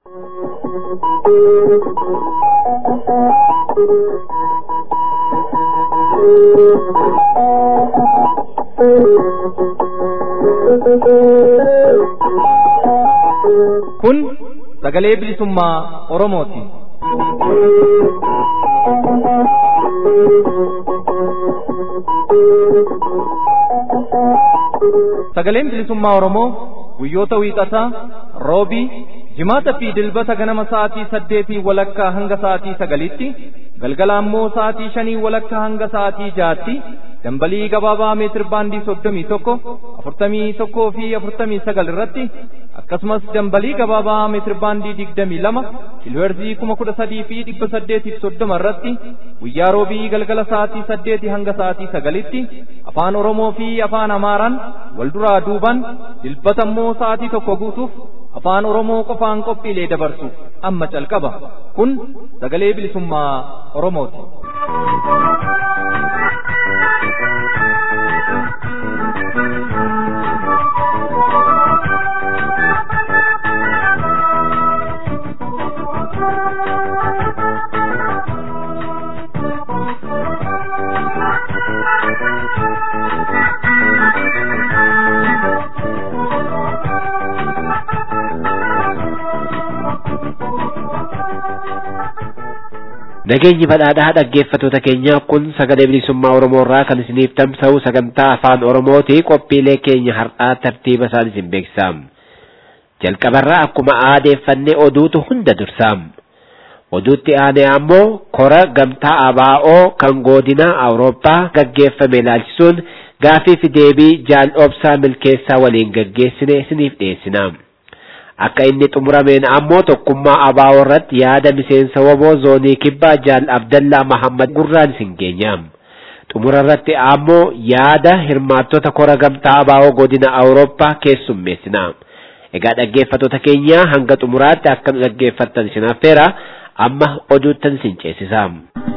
Kun sagalee bilisummaa Oromooti. Sagaleen bilisummaa Oromoo guyyoota wiixataa, roobii, jimaata fi dilbata ganama sa'aatii saddeetii walakkaa hanga sa'aatii sagalitti, galgala ammoo sa'aatii shanii walakkaa hanga sa'aatii jaatti, dambalii gabaabaa meetir baandii soddomii tokko, afurtamii tokkoo fi afurtamii sagal irratti, akkasumas dambalii gabaabaa meetir baandii digdamii lama, kiilooherzii kuma kudha sadii fi dhibba saddeetiif soddoma irratti, guyyaa roobii galgala sa'aatii saddeetii hanga sa'aatii sagalitti, afaan Oromoo fi afaan Amaaraan wal duraa duuban dilbata immoo sa'aatii tokko guutuuf afaan Oromoo qofaan qophiilee dabarsu amma calqaba. Kun sagalee bilisummaa Oromooti. Nageenyi badhaadhaa dhaggeeffattoota keenya kun sagalee bilisummaa Oromoo irraa kan isiniif tamsa'u sagantaa afaan Oromooti qophiilee keenya har'aa tartiiba isaan isin beeksisaam. Jalqabarraa akkuma aadeeffannee oduutu hunda dursaam. Oduutti aanee ammoo kora gamtaa ABO kan godina Awurooppaa gaggeeffame ilaalchisuun gaafii fi deebii jaal obsaa milkeessaa waliin gaggeessine isiniif dhiyeessinaam. akka inni xumurameen ammoo tokkummaa ABO irratti yaada miseensa woboo zoonii kibbaa jaal abdallaa mahammad gurraan isin geenyaam xumura irratti ammoo yaada hirmaattota kora gamtaa ABO godina awurooppaa keessummeessina egaa dhaggeeffattoota keenya hanga xumuraatti akka nu dhaggeeffattan isin affeera amma oduuttan isin ceesisaam.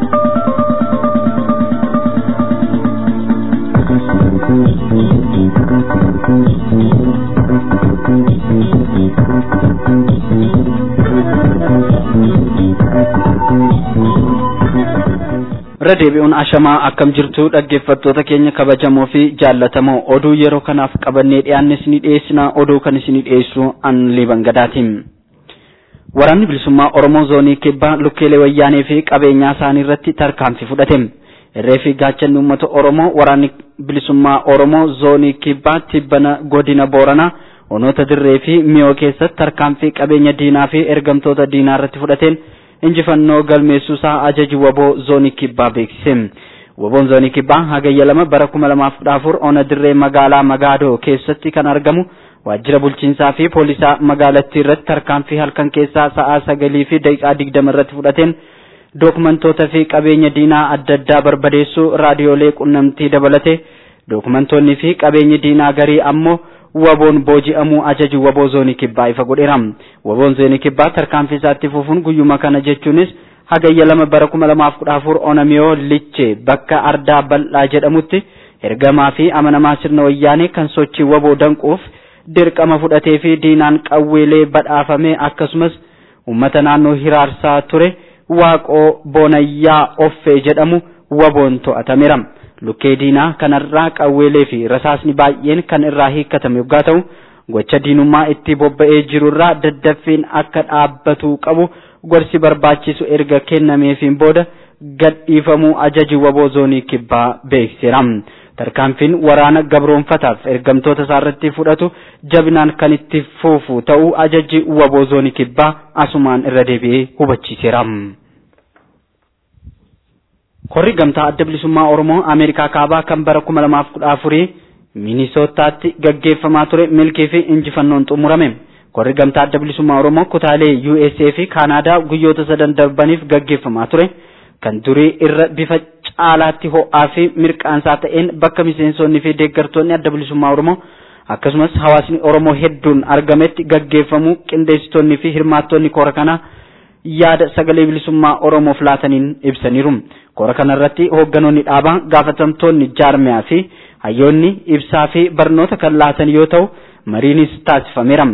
irra deebi'uun ashamaa akkam jirtu dhaggeeffattoota keenya kabajamoo fi jaallatamoo oduu yeroo kanaaf qabannee dhiyaanne isinii dhiyeessina oduu kan isinii dhiyeessu an liiban gadaatiin. Waraanni bilisummaa Oromoo zoonii kibbaa lukkeelee wayyaanee fi qabeenyaa isaanii irratti tarkaanfii fudhate. Irree fi gaachanni uummata Oromoo waraanni bilisummaa Oromoo zoonii kibbaa tibbana godina Booranaa onoota dirree fi miyoo keessatti tarkaanfii qabeenya diinaa fi ergamtoota diinaa irratti fudhateen injifannoo galmeessuusaa ajaji waboo zoonii kibbaa beeksise. Waboon zoonii kibbaa hagayya lama bara kuma lamaaf kudha afur ona dirree magaalaa Magaadoo keessatti kan argamu waajjira bulchiinsaa fi poolisaa magaalattii irratti tarkaanfii halkan keessaa sa'aa sagalii fi daqiiqaa digdama irratti fudhateen dookumentoota fi qabeenya diinaa adda addaa barbadeessuu raadiyoolee qunnamtii dabalate dookumentoonni fi qabeenyi diinaa garii ammoo waboon booji'amuu ajaji waboo zoonii kibbaa ifa godheera. Waboon zoonii kibbaa tarkaanfii isaatti fufuun guyyuma kana jechuunis hagayya lama bara kuma lamaaf kudha afur onamiyoo liche bakka ardaa bal'aa jedhamutti ergamaa fi amanamaa sirna wayyaanee kan sochii waboo danquuf dirqama fudhatee fi diinaan qawweelee badhaafame akkasumas uummata naannoo hiraarsaa ture waaqoo boonayyaa offee jedhamu waboon to'atameera. lukkee diinaa kanarraa qawweelee fi rasaasni baay'een kan irraa hiikkatame yoggaa ta'u gocha diinummaa itti bobba'ee jirurraa daddaffiin akka dhaabbatu qabu gorsi barbaachisu erga kennameefiin booda gadhiifamuu ajaji waboo zoonii kibbaa beeksiseera. Tarkaanfiin waraana gabroonfataaf ergamtoota isaarratti fudhatu jabinaan kan itti fufu ta'uu ajaji waboo zoonii kibbaa asumaan irra deebi'ee hubachiiseera. Korri gamtaa adda bilisummaa Oromoo Ameerikaa kaabaa kan bara kuma lamaaf kudha afurii Minisootaatti gaggeeffamaa ture milkii fi injifannoon xumurame. Korri gamtaa adda bilisummaa Oromoo kutaalee USA fi Kaanaadaa guyyoota sadan darbaniif gaggeeffamaa ture. Kan durii irra bifa caalaatti ho'aa fi mirqaansaa ta'een bakka miseensonni fi deeggartoonni adda bilisummaa Oromoo akkasumas hawaasni Oromoo hedduun argametti gaggeeffamuu qindeessitoonni fi hirmaattonni kora kanaa yaada sagalee bilisummaa Oromoof laataniin ibsaniiru. Kora kanarratti hoogganoonni dhaabaa gaafatamtoonni jaarmiyaa fi hayyoonni ibsaa fi barnoota kan laatan yoo ta'u mariinis taasifameera.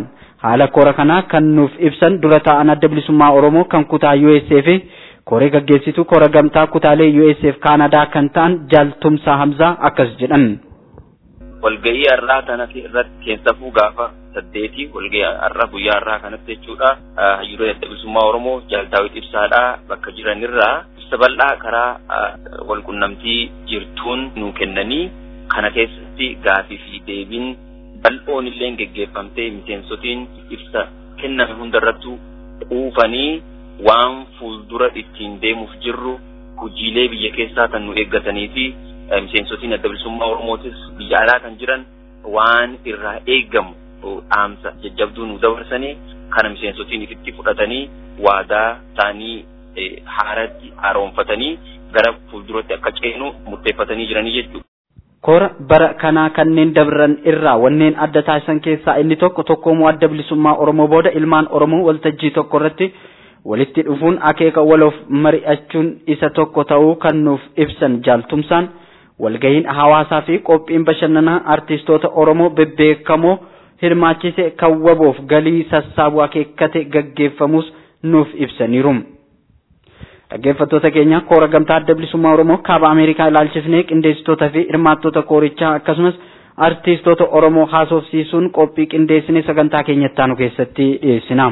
haala koora kanaa kan nuuf ibsan dura taa'an adda bilisummaa Oromoo kan kutaa USA fi koree gaggeessituu koora gamtaa kutaalee USA fi Kaanadaa kan ta'an Jaaltumsaa Hamzaa akkas jedhan. walgahii har'aa kanatti irratti keessafuu gaafa saddeeti walgahii har'aa guyyaa har'aa kanatti jechuudha hayyuree adda bilisummaa oromoo jaaltaawit ibsaadhaa bakka jiranirraa ibsa bal'aa karaa walqunnamtii jirtuun nu kennanii kana keessatti gaafii fi deebiin bal'oon illee geggeeffamtee miseensotiin ibsa kenname hundarrattu quufanii waan fuuldura ittiin deemuuf jirru hojiilee biyya keessaa kan nu eeggatanii fi miseensotiin adda bilisummaa oromootis biyya alaa kan jiran waan irraa eeggamu dhaamsa jajjabduu nu dabarsanii kana miseensotiin ifitti fudhatanii waadaa isaanii haaratti haaromfatanii gara fuulduratti akka ceenu murteeffatanii jiranii jechuudha. Koora bara kanaa kanneen dabran irraa wanneen adda taasisan keessaa inni tokko tokkoomuu adda bilisummaa Oromoo booda ilmaan Oromoo waltajjii tokko irratti walitti dhufuun akeeka waloof mari'achuun isa tokko ta'uu kan nuuf ibsan jaaltumsaan walgahiin hawaasaa fi qophiin bashannanaa artistoota Oromoo bebbeekamoo hirmaachise kan waboof galii sassaabuu akeekkate gaggeeffamus nuuf ibsaniiru. Dhaggeeffattoota keenya koora gamtaa adda bilisummaa Oromoo kaaba Ameerikaa ilaalchifnee qindeessitoota fi hirmaattota koorichaa akkasumas artistoota Oromoo haasofsiisuun qophii qindeessine sagantaa keenyatti aanu keessatti dhiyeessina.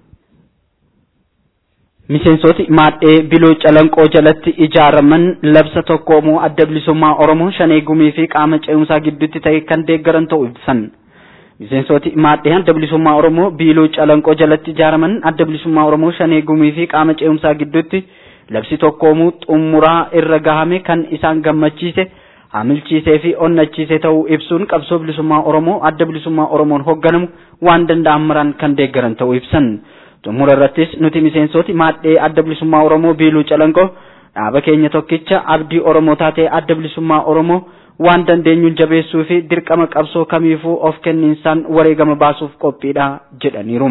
Miseensoti maadhee biloo calanqoo jalatti ijaaraman labsa tokkoomoo adda bilisummaa Oromoo shanee gumii fi qaama ce'umsaa gidduutti ta'e kan deeggaran ta'uu ibsan. Miseensoti maadhee adda bilisummaa Oromoo biiloo calanqoo jalatti ijaaraman adda bilisummaa Oromoo shanee gumii fi qaama ce'umsaa gidduutti labsi tokkoomuu xumuraa irra gahame kan isaan gammachiise hamilchiisee fi onnachiise ta'uu ibsuun qabsoo bilisummaa Oromoo adda bilisummaa Oromoon hoogganamu waan danda'an maraan kan deeggaran ta'uu ibsan. xumura irrattis nuti miseensoti maadhee adda bilisummaa Oromoo biiluu calanqoo dhaaba keenya tokkicha abdii Oromoo taatee adda bilisummaa Oromoo waan dandeenyuun jabeessuu fi dirqama qabsoo kamiifuu of kenniinsaan wareegama baasuuf qophiidha jedhaniiru.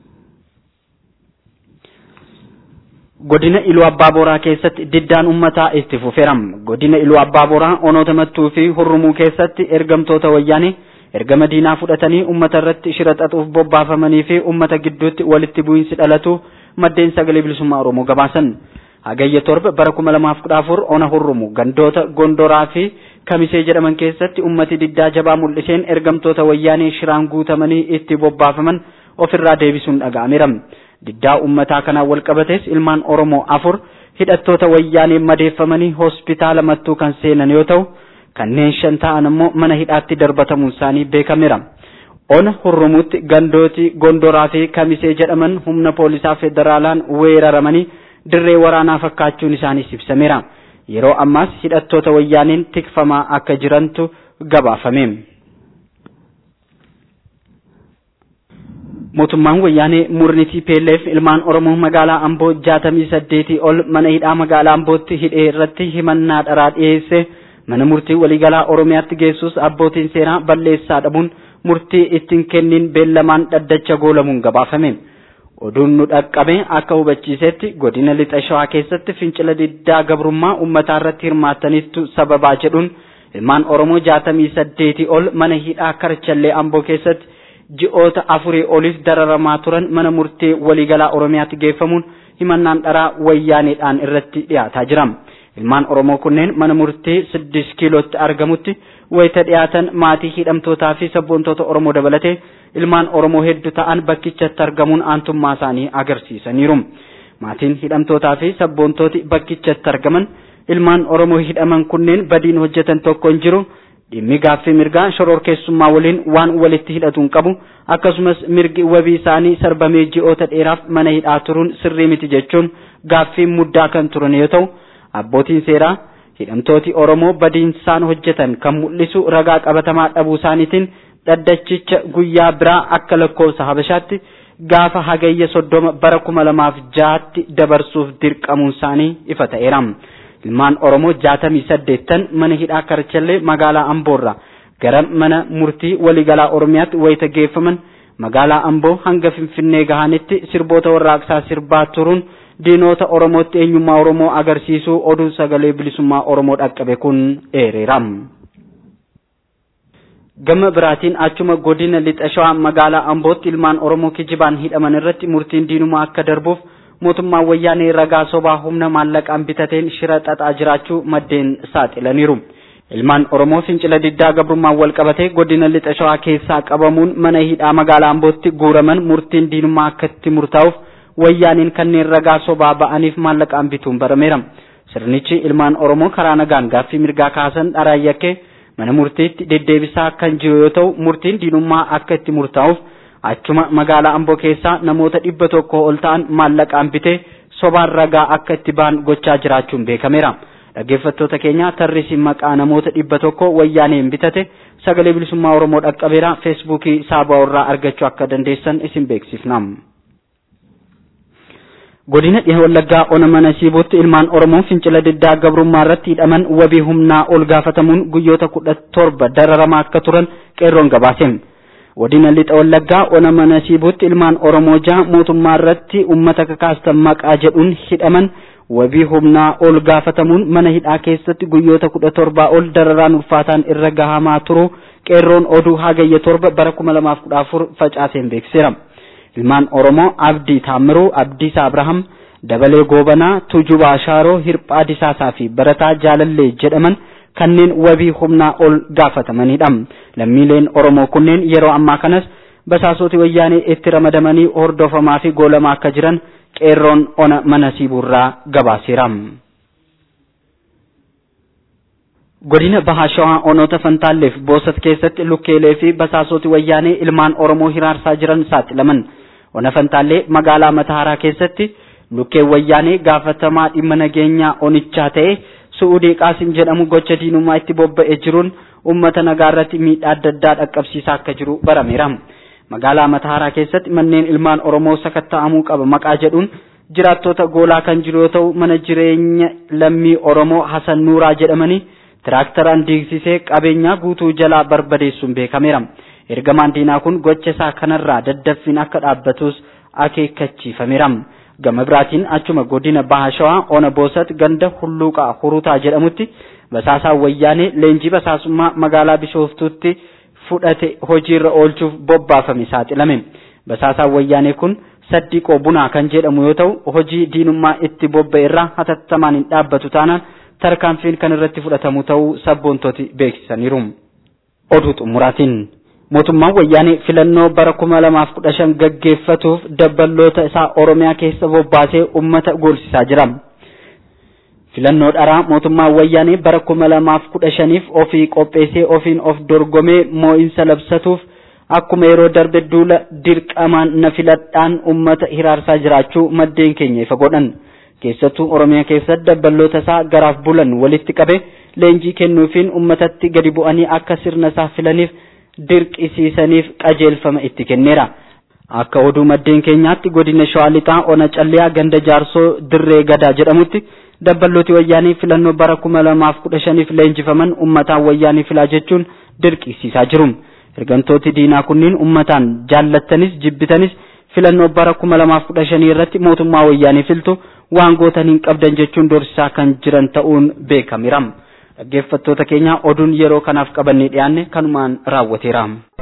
Godina Iluu Abbaa Booraa keessatti diddaan uummataa itti fufeera. Godina Iluu Abbaa Booraa onoota mattuu fi hurrumuu keessatti ergamtoota wayyaanii ergama diinaa fudhatanii ummata irratti shira xaxuuf bobbaafamanii fi ummata gidduutti walitti bu'iinsi dhalatu maddeen sagalee bilisummaa Oromoo gabaasan. Hagayya torba bara kuma lamaaf kudha afur ona hurrumu gandoota gondoraa fi kamisee jedhaman keessatti ummati diddaa jabaa mul'iseen ergamtoota wayyaanee shiraan guutamanii itti bobbaafaman ofirraa deebisuun dhaga'ameera. Diddaa ummataa kanaan wal qabates ilmaan Oromoo afur hidhattoota wayyaanee madeeffamanii hospitaala mattuu kan seenan yoo ta'u kanneen shan ta'an immoo mana hidhaatti darbatamuun isaanii beekameera. Ona hurrumuutti gandooti gondoraa fi kamisee jedhaman humna poolisaa federaalaan weeraramanii dirree waraanaa fakkaachuun isaaniis ibsameera. Yeroo ammaas hidhattoota wayyaaneen tikfamaa akka jirantu gabaafame. Mootummaan wayyaanee murni TPLF ilmaan Oromoo magaalaa Amboo jaatamii saddeetii ol mana hidhaa magaalaa Ambootti hidhee irratti himannaa dharaa dhiyeesse. mana murtii waliigalaa oromiyaatti geessus abbootiin seeraa balleessaa dhabuun murtii ittiin kennin beellamaan dhaddacha goolamuun gabaafame. Oduun nu dhaqqabe akka hubachiisetti godina lixa shawaa keessatti fincila diddaa gabrummaa uummataa irratti hirmaataniittu sababaa jedhuun ilmaan Oromoo jaatamii saddeetii ol mana hidhaa karchallee amboo keessatti ji'oota afurii oliif dararamaa turan mana murtii waliigalaa oromiyaatti geeffamuun himannaan dharaa wayyaaneedhaan irratti dhiyaataa jira. ilmaan oromoo kunneen mana murtii siddis kiilootti argamutti wayita dhiyaatan maatii hidhamtootaa fi sabboontoota oromoo dabalatee ilmaan oromoo hedduu ta'an bakkichatti argamuun aantummaa isaanii agarsiisaniiru maatiin hidhamtootaa fi sabboontooti bakkichatti argaman ilmaan oromoo hidhaman kunneen badiin hojjetan tokko hin jiru dhimmi gaaffii mirgaa shororkeessummaa waliin waan walitti hidhatuun qabu akkasumas mirgi wabii isaanii sarbamee ji'oota dheeraaf mana hidhaa turuun sirrii miti jechuun gaaffii muddaa kan turan yoo ta'u abbootiin seeraa hidhamtooti Oromoo badiinsaan hojjetan kan mul'isu ragaa qabatamaa dhabuu isaaniitiin dhaddachicha guyyaa biraa akka lakkoofsa Habashaatti gaafa hagayya soddoma bara kuma lamaaf jaatti dabarsuuf dirqamuun isaanii ifa ta'eera. Ilmaan Oromoo jaatamii saddeettan mana hidhaa Karchallee magaalaa Amboorraa gara mana murtii waliigalaa Oromiyaatti wayita geeffaman magaalaa Amboo hanga Finfinnee gahanitti sirboota warraaqsaa sirbaa turuun diinoota Oromootti eenyummaa Oromoo agarsiisuu oduu sagalee bilisummaa Oromoo dhaqqabe kun eereera. gama biraatiin achuma godina lixa shawaa magaalaa ambootti ilmaan oromoo kijibaan hidhaman irratti murtiin diinumaa akka darbuuf mootummaan wayyaanee ragaa sobaa humna maallaqaan bitateen shira xaxaa jiraachuu maddeen saaxilaniiru. ilmaan oromoo fincila diddaa gabrummaan wal qabatee godina lixa shawaa keessaa qabamuun mana hidhaa magaalaa ambootti guuraman murtiin diinummaa akka itti murtaa'uuf wayyaaniin kanneen ragaa sobaa ba'aniif maallaqaan bituun barameera. sirnichi ilmaan oromoo karaa nagaan gaaffii mirgaa kaasan dharaan yakkee mana murtiitti deddeebisaa kan jiru yoo ta'u murtiin diinummaa akka itti murtaa'uuf achuma magaalaa amboo keessaa namoota dhibba tokko ol ta'an maallaqaan bitee sobaan ragaa akka itti ba'an gochaa jiraachuun beekameera. dhaggeeffattoota keenya tarrisi maqaa namoota dhibba tokko wayyaaneen bitate sagalee bilisummaa oromoo dhaqqabeera feesbuukii saabaa irraa argachuu akka dandeessan isin beeksifna. godina dhiha wallaggaa ona mana siibuutti ilmaan oromoo fincila diddaa gabrummaa irratti hidhaman wabii humnaa ol gaafatamuun guyyoota kudha torba dararamaa akka turan qeerroon gabaase. godina lixa wallaggaa ona mana siibuutti ilmaan oromoo jaha mootummaa irratti ummata kakaastan maqaa jedhuun hidhaman wabii humnaa ol gaafatamuun mana hidhaa keessatti guyyoota kudha torbaa ol dararaan ulfaataan irra gahamaa turu qeerroon oduu hagayya torba bara kuma lamaaf kudha afur facaaseen beeksiseera. ilmaan oromoo abdii taammiruu abdiisaa abraham dabalee goobanaa tujubaa shaaroo hirphaa disaasaa fi barataa jaalallee jedhaman kanneen wabii humnaa ol gaafatamanidha lammiileen oromoo kunneen yeroo ammaa kanas basaasoti wayyaanee itti ramadamanii hordofamaa fi goolamaa akka jiran qeerroon ona mana siibuurraa gabaaseera. godina bahaa shawaa onoota fantaalleef boosat keessatti lukkeelee fi basaasoti wayyaanee ilmaan oromoo hiraarsaa jiran saaxilaman. ona fantaallee magaalaa mataaraa keessatti lukkeen wayyaanee gaafatamaa dhimma nageenyaa onichaa ta'e su'uudii qaasim jedhamu gocha diinummaa itti bobba'ee jiruun ummata nagaa irratti miidhaa adda addaa dhaqqabsiisaa akka jiru barameera. magaalaa mataaraa keessatti manneen ilmaan oromoo sakatta'amuu qaba maqaa jedhuun jiraattota goolaa kan jiru yoo ta'u mana jireenya lammii oromoo hasan nuuraa jedhamanii tiraaktaraan diigsisee qabeenyaa guutuu jalaa barbadeessuun beekameera. ergamaan diinaa kun gocha isaa kanarraa daddaffiin akka dhaabbatus akeekkachiifameera. gama biraatiin achuma godina baha shawaa ona boosat ganda hulluuqaa hurutaa jedhamutti basaasaan wayyaanee leenjii basaasummaa magaalaa bishooftuutti fudhate hojiirra oolchuuf bobbaafame saaxilame. basaasaan wayyaanee kun saddiqoo bunaa kan jedhamu yoo ta'u hojii diinummaa itti bobba'e irraa hatattamaan hin dhaabbatu taanaan tarkaanfiin kan irratti fudhatamu ta'uu sabboontoti beeksisaniiru. oduu xumuraatiin. mootummaan wayyaanee filannoo bara kuma lamaaf kudha shan gaggeeffatuuf dabballoota isaa oromiyaa keessa bobbaasee ummata gorsisaa jira. filannoo dharaa mootummaan wayyaanee bara kuma lamaaf kudha shaniif ofii qopheessee ofiin of dorgomee moo'insa labsatuuf akkuma yeroo darbe duula dirqamaan na filadhaan ummata hiraarsaa jiraachuu maddeen keenya ifa godhan. keessattuu oromiyaa keessatti dabballoota isaa garaaf bulan walitti qabe leenjii kennuufiin ummatatti gadi bu'anii akka sirna isaa filaniif dirqisiisaniif qajeelfama itti kenneera. Akka oduu maddeen keenyaatti godina Shawaa Lixaa Ona Calliyaa ganda jaarsoo dirree gadaa jedhamutti dabballooti wayyaanii filannoo bara kuma lamaaf kudha shaniif leenjifaman ummataan wayyaanii filaa jechuun dirqisiisaa jiru. Ergantooti diinaa kunniin ummataan jaallattanis jibbitanis filannoo bara kuma lamaaf kudha shanii irratti mootummaa wayyaanii filtu waan gootan hin qabdan jechuun dorsisaa kan jiran ta'uun beekameera. dhaggeeffattoota keenya oduun yeroo kanaaf qabannee dhiyaanne kanumaan raawwateera.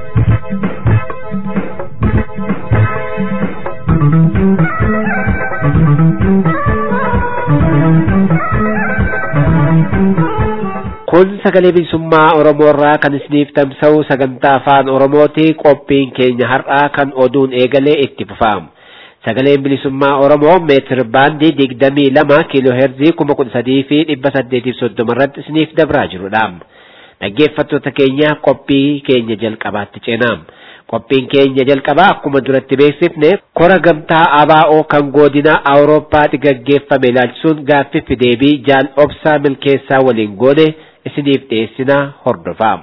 kun sagalee bilisummaa oromoo irraa kan isiniif tamsa'u sagantaa afaan oromooti qophiin keenya har'aa kan oduun eegalee itti fufaam. sagaleen bilisummaa oromoo meetir baandii digdamii lama kiiloo heerzii kuma kudha sadii fi dhibba saddeetiif soddoma irratti isiniif dabraa jirudha. Dhaggeeffattoota keenya qophii keenya jalqabaatti ceenaam. Qophiin keenya jalqabaa akkuma duratti beeksifne kora gamtaa ABO kan godina Awurooppaatti gaggeeffame ilaalchisuun gaaffii fi deebii jaal obsaa milkeessaa waliin goone isiniif dhiyeessina hordofaa.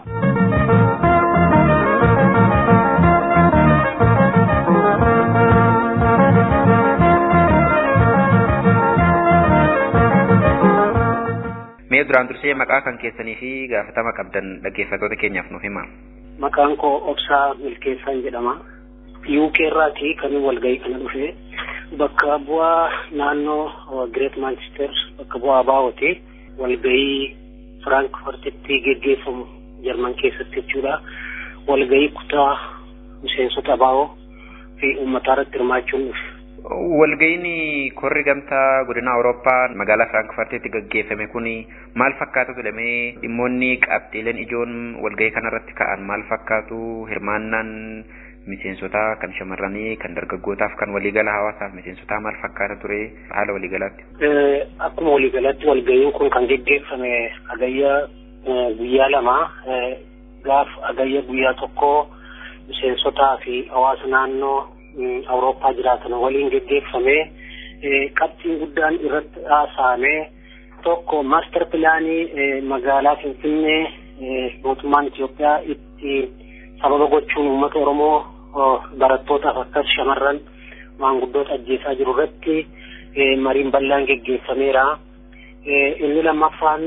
mee duraan dursee maqaa kan keessanii fi gaafatama qabdan dhaggeeffattoota keenyaaf nuuf hima. Maqaan koo Obsaa Milkeessaan jedhama. UK irraati kan walgahii kana dhufe bakka bu'aa naannoo Great Manchester bakka bu'aa baa'ooti walgahii Firaankifortitti geggeeffamu Jarman keessatti jechuudha. walgahii kutaa miseensota abaa'oo fi uummataa irratti hirmaachuun dhufe. Walga'iin korri gamtaa godina Awurooppaa magaalaa Firaankfartiitti gaggeeffame kun maal fakkaatu jedhamee dhimmoonni qabxiileen ijoon walga'ii kanarratti ka'an maal fakkaatu hirmaannaan miseensotaa kan shamarranii kan dargaggootaaf kan waliigala hawaasaaf miseensotaa maal fakkaata ture haala waliigalaatti. Akkuma waliigalaatti walga'iin kun kan geggeeffame agayya guyyaa lama gaaf agayya guyyaa tokko miseensotaa fi hawaasa naannoo Awurooppaa jiraatan waliin geggeeffame qabxiin guddaan irratti haasa'ame tokko maaster pilaanii magaalaa Finfinnee mootummaan Itoophiyaa itti sababa gochuun uummata Oromoo barattootaaf akkas shamarran maanguddoota ajjeesaa jiru irratti mariin bal'aan geggeeffameera. Inni lammaffaan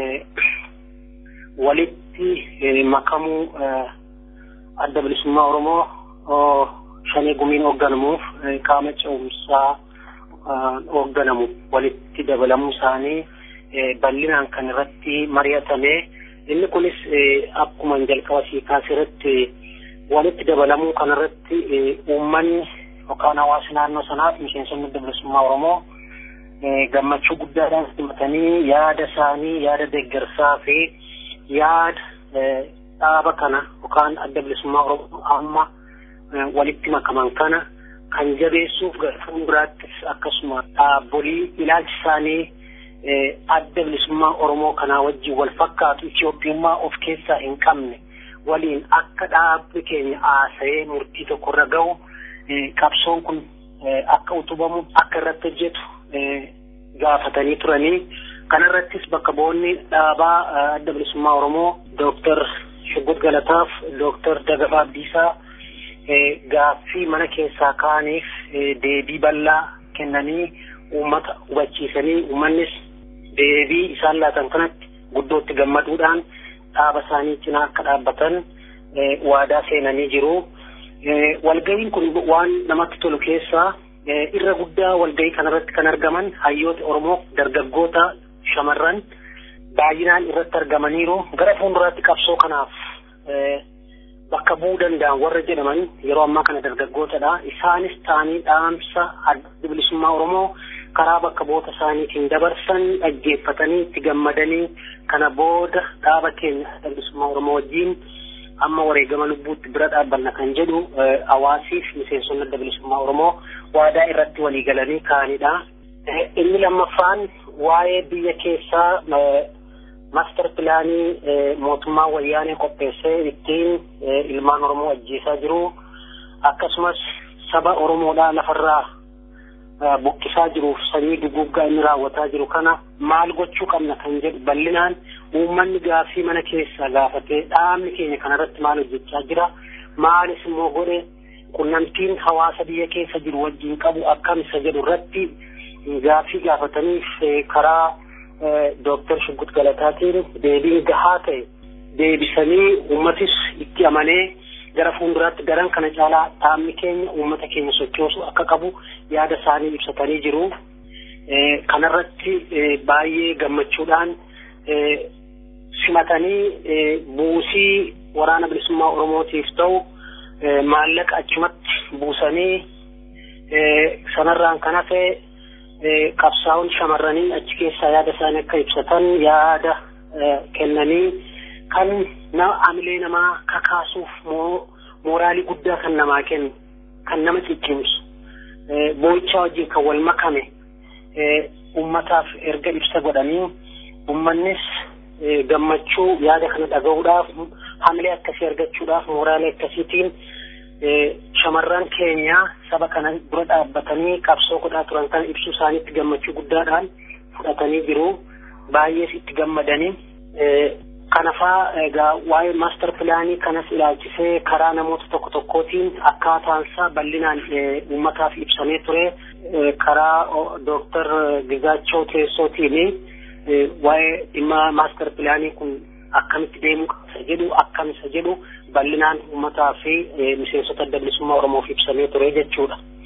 walitti makamuu adda bilisummaa Oromoo shanee gumiin hoogganamuuf qaama ce'umsaa hoogganamu walitti dabalamuu isaanii bal'inaan kan irratti mari'atame. Inni kunis akkuma jalqaba sii kaasirratti walitti dabalamuu kanarratti uummanni yookaan hawaasa naannoo sanaaf miseensonni adda bilisummaa Oromoo gammachuu guddaadhaan simatanii yaada isaanii yaada deeggarsaa fi yaada dhaaba kana yookaan adda bilisummaa Oromoo amma walitti makaman kana kan jabeessuuf gara fuulduraattis akkasuma dhaabbolii ilaalchi isaanii adda bilisummaa Oromoo kanaa wajjin wal fakkaatu Itoophiyummaa of keessaa hin qabne waliin akka dhaabbi keenya haasa'ee murtii tokkorra gahu qabsoon kun akka utubamu akka irratti hojjetu gaafatanii turanii kanarrattis bakka bu'oonni dhaabaa adda bilisummaa Oromoo Dooktar Shuggut Galataaf Dooktar Dagafaa Abdiisaa gaaffii mana keessaa kaaniif deebii bal'aa kennanii uummata hubachiisanii uummannis deebii isaan laatan kanatti guddootti gammaduudhaan dhaaba isaanii cinaa akka dhaabbatan waadaa seenanii jiru. Walga'iin kun waan namatti tolu keessaa irra guddaa walga'ii kanarratti kan argaman hayyoota Oromoo dargaggoota shamarran baay'inaan irratti argamaniiru gara fuulduraatti qabsoo kanaaf bakka bu'uu danda'an warra jedhaman yeroo ammaa kana dargaggootadha. Isaanis ta'anii dhaamsa adda bilisummaa Oromoo karaa bakka bu'oota isaaniitiin dabarsan dhaggeeffatanii itti gammadanii kana booda dhaaba keenya adda bilisummaa Oromoo wajjin amma wareegama lubbuutti bira dhaabbanna kan jedhu hawaasiif miseensonni adda bilisummaa Oromoo waadaa irratti walii galanii ka'anidha. Inni lammaffaan waa'ee biyya keessaa maaster pilaanii mootummaa wayyaanee qopheessee ittiin ilmaan Oromoo ajjeesaa jiru akkasumas saba Oromoodhaa lafarraa buqqisaa jiruuf sanyii duguggaa inni raawwataa jiru kana maal gochuu qabna kan jedhu bal'inaan uummanni gaaffii mana keessaa gaafatee dhaabni keenya kanarratti maal hojjechaa jira maalis immoo godhe qunnamtiin hawaasa biyya keessa jiru wajjin qabu akkam isa jedhu irratti gaaffii gaafataniif karaa Dooktar Shuggut Galataatiin deebiin gahaa ta'e deebisanii uummatis itti amanee gara fuulduraatti garan kana caalaa dhaabni keenya uummata keenya sochoosu akka qabu yaada isaanii ibsatanii jiru. Kanarratti baay'ee gammachuudhaan simatanii buusii waraana bilisummaa Oromootiif ta'u maallaqa achumatti buusanii sanarraan kan hafe qabsaa'uun shamarranii achi keessaa yaada isaanii akka ibsatan yaada kennanii kan nama amilee namaa kakaasuuf mooraalii guddaa kan namaa kennu kan nama ciccimsu boo'ichaa wajjin kan wal makame ummataaf erga ibsa godhanii ummannis gammachuu yaada kana dhaga'uudhaaf hamilee akkasii argachuudhaaf mooraalee akkasiitiin shamarran keenya saba kana dura dhaabbatanii qabsoo godhaa turan kana ibsuu isaaniitti gammachuu guddaadhaan fudhatanii jiru baay'ees itti gammadanii kanafaa egaa waa'ee maaster pilaanii kanas ilaalchisee karaa namoota tokko tokkootiin akkaataansaa bal'inaan uummataaf ibsamee ture karaa dooktar Gizaachoo Teessootiin waa'ee dhimma maaster pilaanii kun akkamitti deemuu qaba jedhu akkam isa jedhu bal'inaan uummataa fi miseensota adda bilisummaa Oromoof ibsamee ture jechuudha.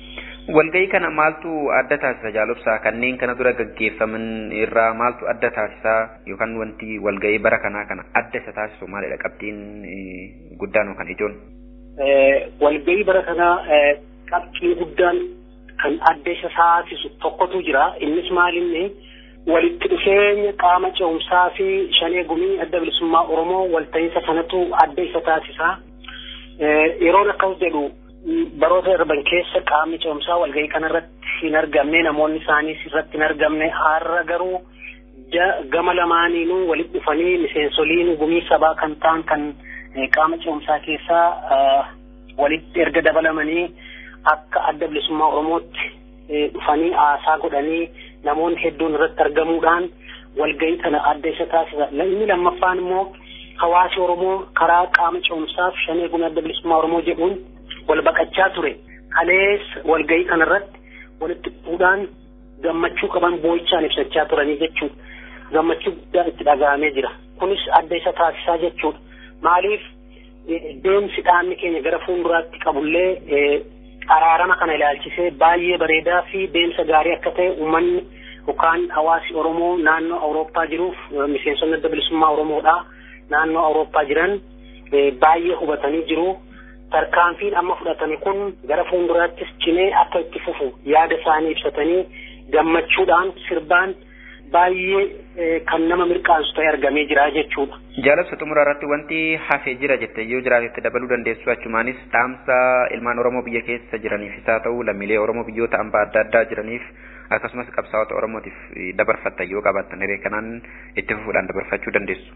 Walgahii kana maaltu adda taasisa jaalobsaa kanneen kana dura gaggeeffaman irraa maaltu adda taasisa yookaan wanti walgahii bara kanaa kana adda isa taasisu maalidha qabxiin guddaan yookaan ijoon? Walgahii bara kanaa qabxii guddaan kan adda isa taasisu tokkotu jira innis maalinni walitti dhufeenya qaama ce'umsaa fi shanee gumii adda bilisummaa Oromoo walta'iinsa sanatu adda isa taasisa. Yeroon akkas jedhu baroota darban keessa qaamni ce'umsaa walgahii kanarratti hin argamne namoonni isaaniis irratti hin argamne har'a garuu gama lamaaniinuu walitti dhufanii miseensoliin gumii sabaa kan ta'an kan qaama ce'umsaa keessaa walitti erga dabalamanii akka adda bilisummaa Oromootti dhufanii haasaa godhanii namoonni hedduun irratti argamuudhaan walgahii kana adda isa taasisa. Inni lammaffaan immoo hawaasi Oromoo karaa qaama ce'umsaaf shanee gumii adda bilisummaa Oromoo jedhuun wal baqachaa ture. Kalees walgahii kanarratti walitti dhufuudhaan gammachuu qaban boo'ichaan ibsachaa turanii jechuudha. Gammachuu guddaan itti dhaga'amee jira. Kunis adda isa taasisaa jechuudha. Maaliif deemsi dhaabni keenya gara fuulduraatti qabullee araarama kana ilaalchisee baay'ee bareedaa fi deemsa gaarii akka ta'e uummanni yookaan hawaasi Oromoo naannoo Awurooppaa jiruuf miseensonni adda bilisummaa Oromoodha. Naannoo Awurooppaa jiran baay'ee hubatanii jiru. tarkaanfiin amma fudhatame kun gara fuulduraattis cimee akka itti fufu yaada isaanii ibsatanii gammachuudhaan sirbaan baay'ee kan nama mirqaansu ta'e argamee jira jechuudha. Jaalabsa xumura irratti wanti hafee jira jette yoo jiraatetti dabaluu dandeessu achumaanis dhaamsa ilmaan Oromoo biyya keessa jiraniifis haa ta'u lammiilee Oromoo biyyoota hambaa adda addaa jiraniif akkasumas qabsaa'ota Oromootiif dabarfatta yoo qabaattan hiree kanaan itti fufuudhaan dabarfachuu dandeessu.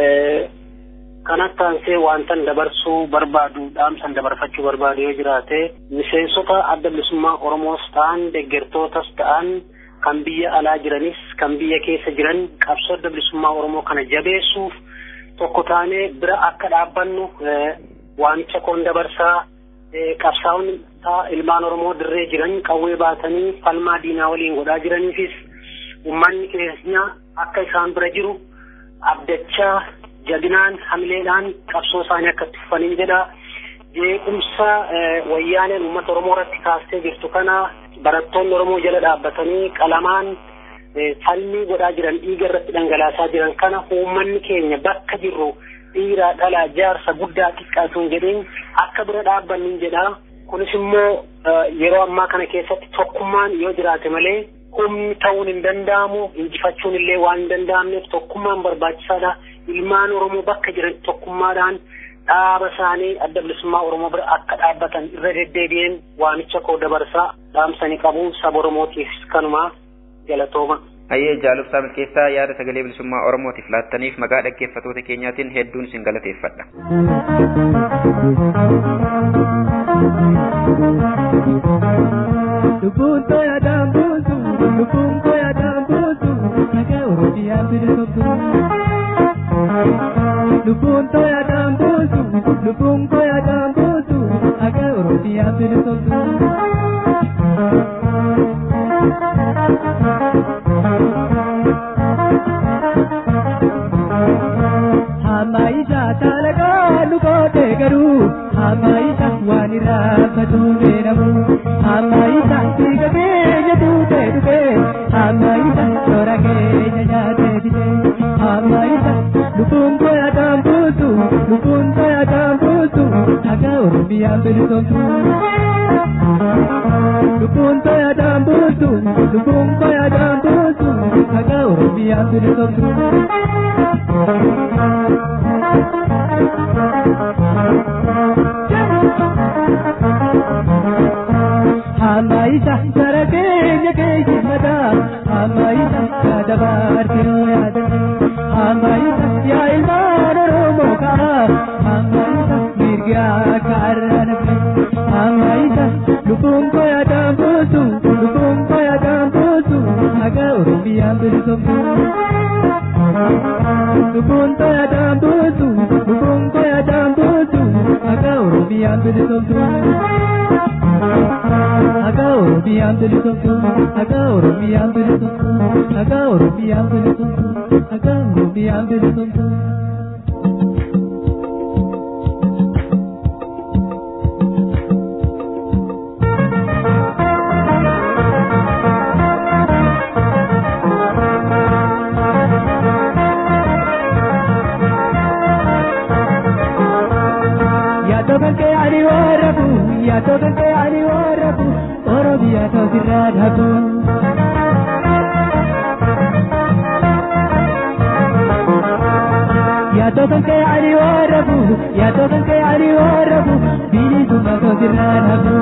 kanatti aansee wantan dabarsuu barbaadu dhaamsan dabarfachuu barbaadu yoo jiraate miseensota adda bilisummaa Oromoos ta'an deeggartootas ta'an kan biyya alaa jiranis kan biyya keessa jiran qabsoo adda bilisummaa Oromoo kana jabeessuuf tokko taanee bira akka dhaabbannu waamicha koon dabarsaa qabsaa'onni ilmaan Oromoo dirree jiran qawwee baatanii falmaa diinaa waliin godhaa jiraniifis uummanni keenya akka isaan bira jiru abdachaa jabinaan hamileedhaan qabsoo isaanii akka itti fufaniin jedha jeequmsa wayyaaneen uummata oromoo irratti kaastee jirtu kana barattoonni oromoo jala dhaabbatanii qalamaan falmii godhaa jiran dhiiga irratti dhangalaasaa jiran kana uummanni keenya bakka jirru dhiiraa dhalaa jaarsa guddaa xiqqaatuun jedheen akka bira dhaabbannin jedha kunis immoo yeroo ammaa kana keessatti tokkummaan yoo jiraate malee humni ta'uun hin danda'amu injifachuun illee waan hin danda'amneef tokkummaan barbaachisaadha. ilmaan oromoo bakka jiran tokkummaadhaan dhaaba isaanii adda bilisummaa oromoo bira akka dhaabbatan irra deddeebi'een waamicha koo dabarsaa dhaamsanii qabu saba oromootiif kanuma galatooma. Hayyee jaalubsaa milkeessaa yaada sagalee bilisummaa oromootiif laattaniif maqaa dhaggeeffatoota keenyaatiin hedduun isin galateeffadha. Lubbuun tooya daambuutu, lubbuun tooya daambuutu, nagaa Oromiyaa bilisomtu. Lubbuun tooya daambuutu, lubbuun tooya daambuutu, nagaa Oromiyaa bilisomtu. Hamaisha talagaa lukoote garuu hamaisha waan irraa fatuu beekamu hamaisha dhiiga keenya tuutee dhufee hamaisha toora keenya nyaatee fide hamaisha lubbuun koya daambuutu lubbuun koya daambuutu dhagaa oromiyaa bilisomtu. Lubbuun koya daambuutu lubbuun koya daambuutu dhagaa oromiyaa bilisomtu. Hamaisha sara keenya keenya mataa Hamaisha yaada baartiroo yaada Hamaisha yaa ilmaan Oromoo kaa Hamaisha mirgi akka arraan fi Hamaisha lubbuun koo yaadaan buutu lubbuun koo yaadaan buutu haga Oromiyaan bilisomtu. Lubbuun koo yaadaan buutu lubbuun koo yaadaan buutu haga Oromiyaan bilisomtu. Haga Oromiyaan bilisomtu haga Oromiyaan bilisomtu haga Oromiyaan bilisomtu haga Oromiyaan bilisomtu. tokko sirraan hafu.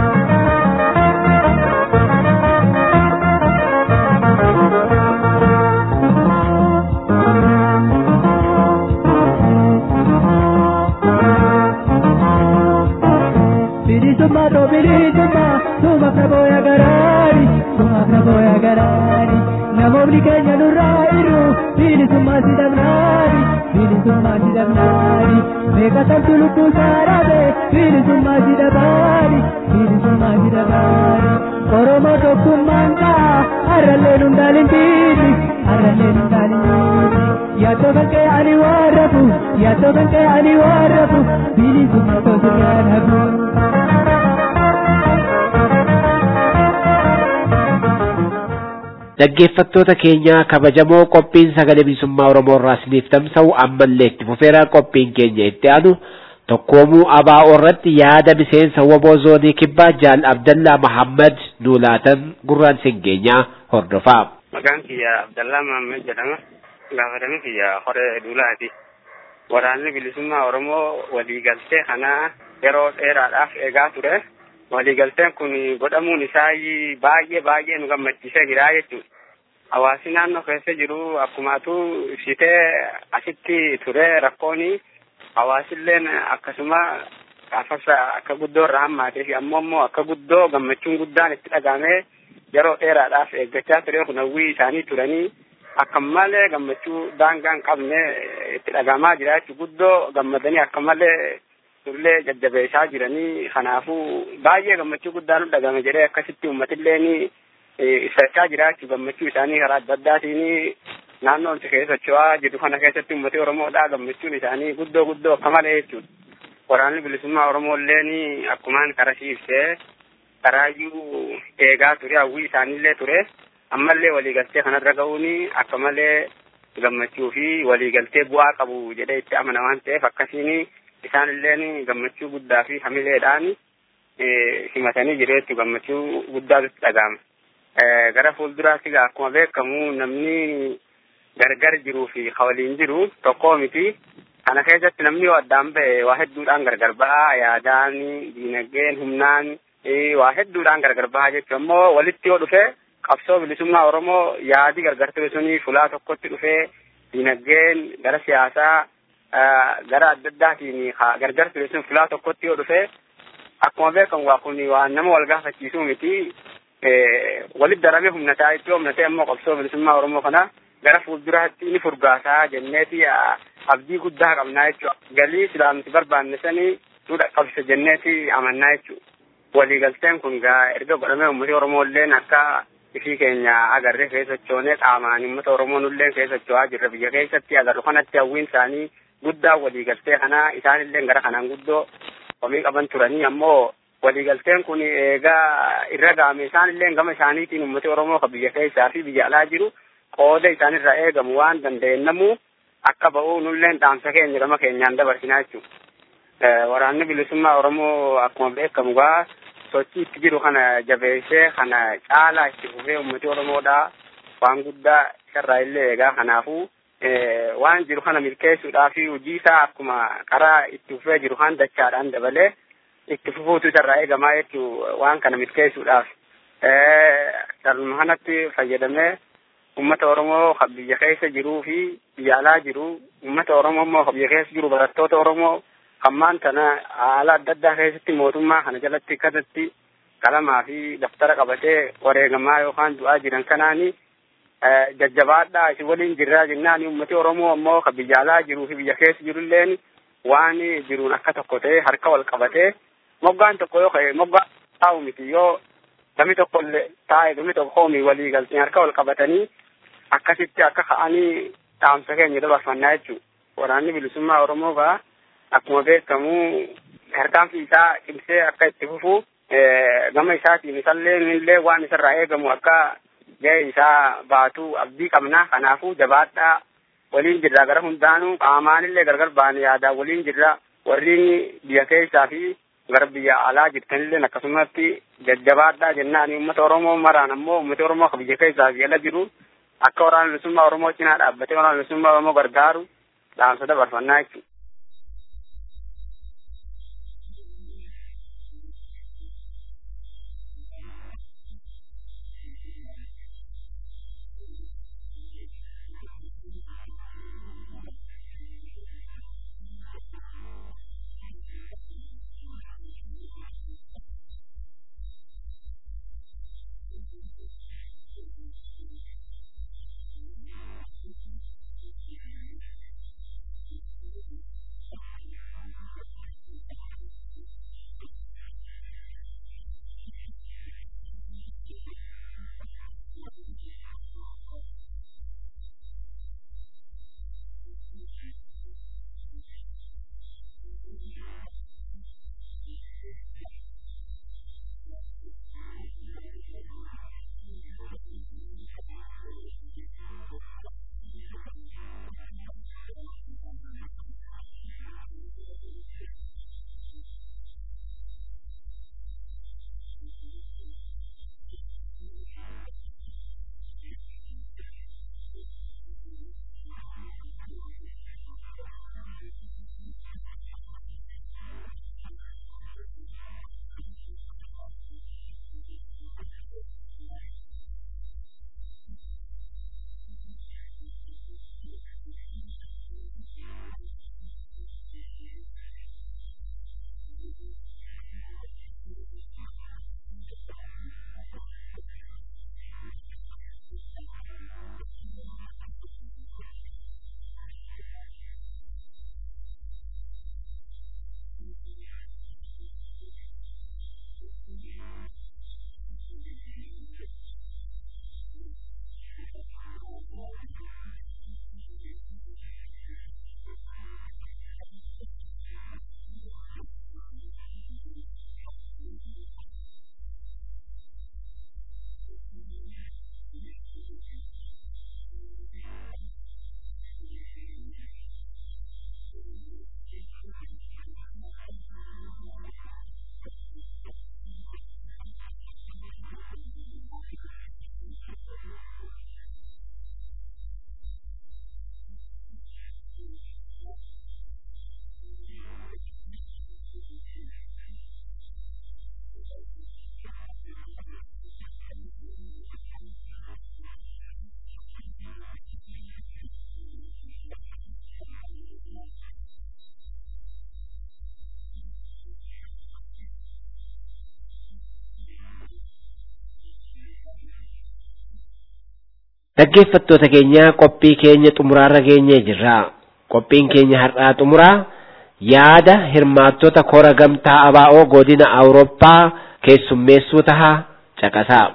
bilisummaa too bilisummaa sumaaf na booya garaari sumaaf na booya garaari namoonni keenya nurraa irru bilisummaa si dhabnaari bilisummaa si dhabnaari meeqa sabdu lubbuu saarabe bilisummaa si dhabaari bilisummaa si dhabaari oromoo tokkummaan kaa harrallee hundaalin biili harrallee hundaalin biili yaadoo kan kee ani warrafu yaadoo kan kee ani warrafu bilisummaa too sirraan hafu. Dhaggeeffattoota keenya kabajamoo qophiin sagalee bilisummaa Oromoo irraa isiniif tamsa'u ammallee itti fufeera qophiin keenya itti aanu tokkoomuu abaa'oo irratti yaada miseensa waboo zoonii kibbaa jaal Abdallaa Mahammad nuulaatan gurraan singeenyaa hordofaa. Maqaan kiyya Abdallaa Mahammad jedhama. Gaafatame kiyya horee duulaati. Waraanni bilisummaa Oromoo waliigaltee kanaa yeroo dheeraadhaaf eegaa ture. waliigalteen kun godhamuun isaa baay'ee baay'ee nu gammachiisee jira jechuudha. Hawaasi naannoo keessa jiru akkumaatu ibsitee asitti ture rakkoon hawaasilleen akkasuma gaafas akka guddoo irraa hammaatee fi ammoo ammoo akka guddoo gammachuun guddaan itti dhagahamee yeroo dheeraadhaaf eeggachaa ture kun hawwii isaanii turanii akka malee gammachuu daangaan qabne itti dhagahamaa jira jechuudha. Guddoo gammadanii akka malee turlee jajjabeessaa jiranii kanaafuu baay'ee gammachuu guddaan nu dhagame jedhee akkasitti uummatillee ni ibsachaa jira jechuudha gammachuu isaanii karaa adda addaatiin naannoo itti keessa socho'aa jiru kana keessatti uummati Oromoodhaa gammachuun isaanii guddoo guddoo akka malee jechuudha. Waraanni bilisummaa Oromooillee ni akkumaan karasii ibsee karaayyuu eegaa ture hawwii isaaniillee ture ammallee waliigaltee kanarra ga'uun akka malee gammachuu fi waliigaltee bu'aa qabu jedhee itti amana waan ta'eef akkasiin isaan illeen gammachuu guddaa fi hamileedhaan himatanii jiru jechuudha gammachuu guddaatu itti dhaga'ama. Gara fuulduraatti akkuma beekamu namni gargar jiruu fi waliin jiru tokkoo miti. Kana keessatti namni yoo addaan ba'e waa hedduudhaan gargar ba'a yaadaan diinagdeen humnaan waa hedduudhaan gargar ba'a jechuudha. Ammoo walitti yoo dhufe qabsoo bilisummaa Oromoo yaadi gargar ture suni fulaa tokkotti dhufee diinagdeen gara siyaasaa gara adda addaatiin gargar ture sun fulaa tokkotti yoo dhufe akkuma beekamu waa kun waan nama wal gaafachiisuu miti walitti daramee humnataa itti humnatee ammoo qabsoo bilisummaa Oromoo kana gara fuulduraatti ni furgaasaa jenneeti abdii guddaa qabnaa jechuudha. Galii silaamti barbaanne sanii nu dhaqqabsa jenneeti amannaa jechuudha. Waliigalteen kun gaa erga godhamee uummati Oromoo illeen akka ifii keenya agarree keessa sochoonee qaamaan uummata Oromoo nulleen keessa socho'aa jirra biyya keessatti agarru kanatti hawwiin isaanii guddaa waliigaltee kana isaanillee gara kanaan guddoo komii qaban turanii ammoo waliigalteen kun eegaa irra gaame isaanillee gama isaaniitiin uummati Oromoo kan biyya keessaa fi biyya alaa jiru qooda isaanirraa eegamu waan dandeenyamu akka ba'uu nulleen dhaamsa keenya gama keenyaan dabarsinaa jechuudha. Waraanni bilisummaa Oromoo akkuma beekamu gaa sochii itti jiru kana jabeessee kana caalaa itti fufee uummati Oromoodhaa waan guddaa isarraa illee eegaa kanaafuu waan jiru kana milkeessuudhaa fi hojii isaa akkuma karaa itti fufee jiru kan dachaadhaan dabalee itti fufuutu isarraa eegamaa jechuu waan kana milkeessuudhaaf. Salma kanatti fayyadamee uummata Oromoo kan biyya keessa jiruu fi biyya alaa jiru uummata Oromoo immoo kan biyya keessa jiru barattoota Oromoo hammaan tana haala adda addaa keessatti mootummaa kana jalatti akkasatti qalamaa fi daftara qabatee wareegamaa yookaan du'aa jiran kanaani jajjabaadhaa isin waliin jirraa jennaan uummati Oromoo ammoo kan biyya alaa jiruu fi biyya keessa jirulleen waan jiruun akka tokko ta'e harka wal qabatee moggaan tokko yoo ka'e moggaa taa'u miti yoo gami tokko illee taa'e gami tokko hoomii walii galtee harka wal qabatanii akkasitti akka ka'anii dhaamsa keenya dabarfannaa jechuudha. Waraanni bilisummaa Oromoo gaa akkuma beekamu harkaanfi isaa cimsee akka itti fufu gama isaatiin isallee illee waan isarraa eegamu akka ga'e isaa baatu abdii qabna kanaafuu jabaadhaa waliin jirra gara hundaanuu qaamaanillee gargar baane yaadaan waliin jirra warri biyya keessaa fi gara biyya alaa jirtanillee akkasumatti jajjabaadhaa jennaan uummata Oromoo maraan ammoo uummata Oromoo kan biyya keessaa fi ala jiru akka waraana bilisummaa Oromoo cinaa dhaabbatee waraana bilisummaa Oromoo gargaaru dhaamsa dabarfannaa jechuudha. Dhaggeeffattoota keenya qophii keenya xumuraarra geenyee jirra. Qophiin keenya har'aa xumuraa yaada hirmaattota kora gamtaa ABO godina Awurooppaa keessummeessuu taha caqasaa.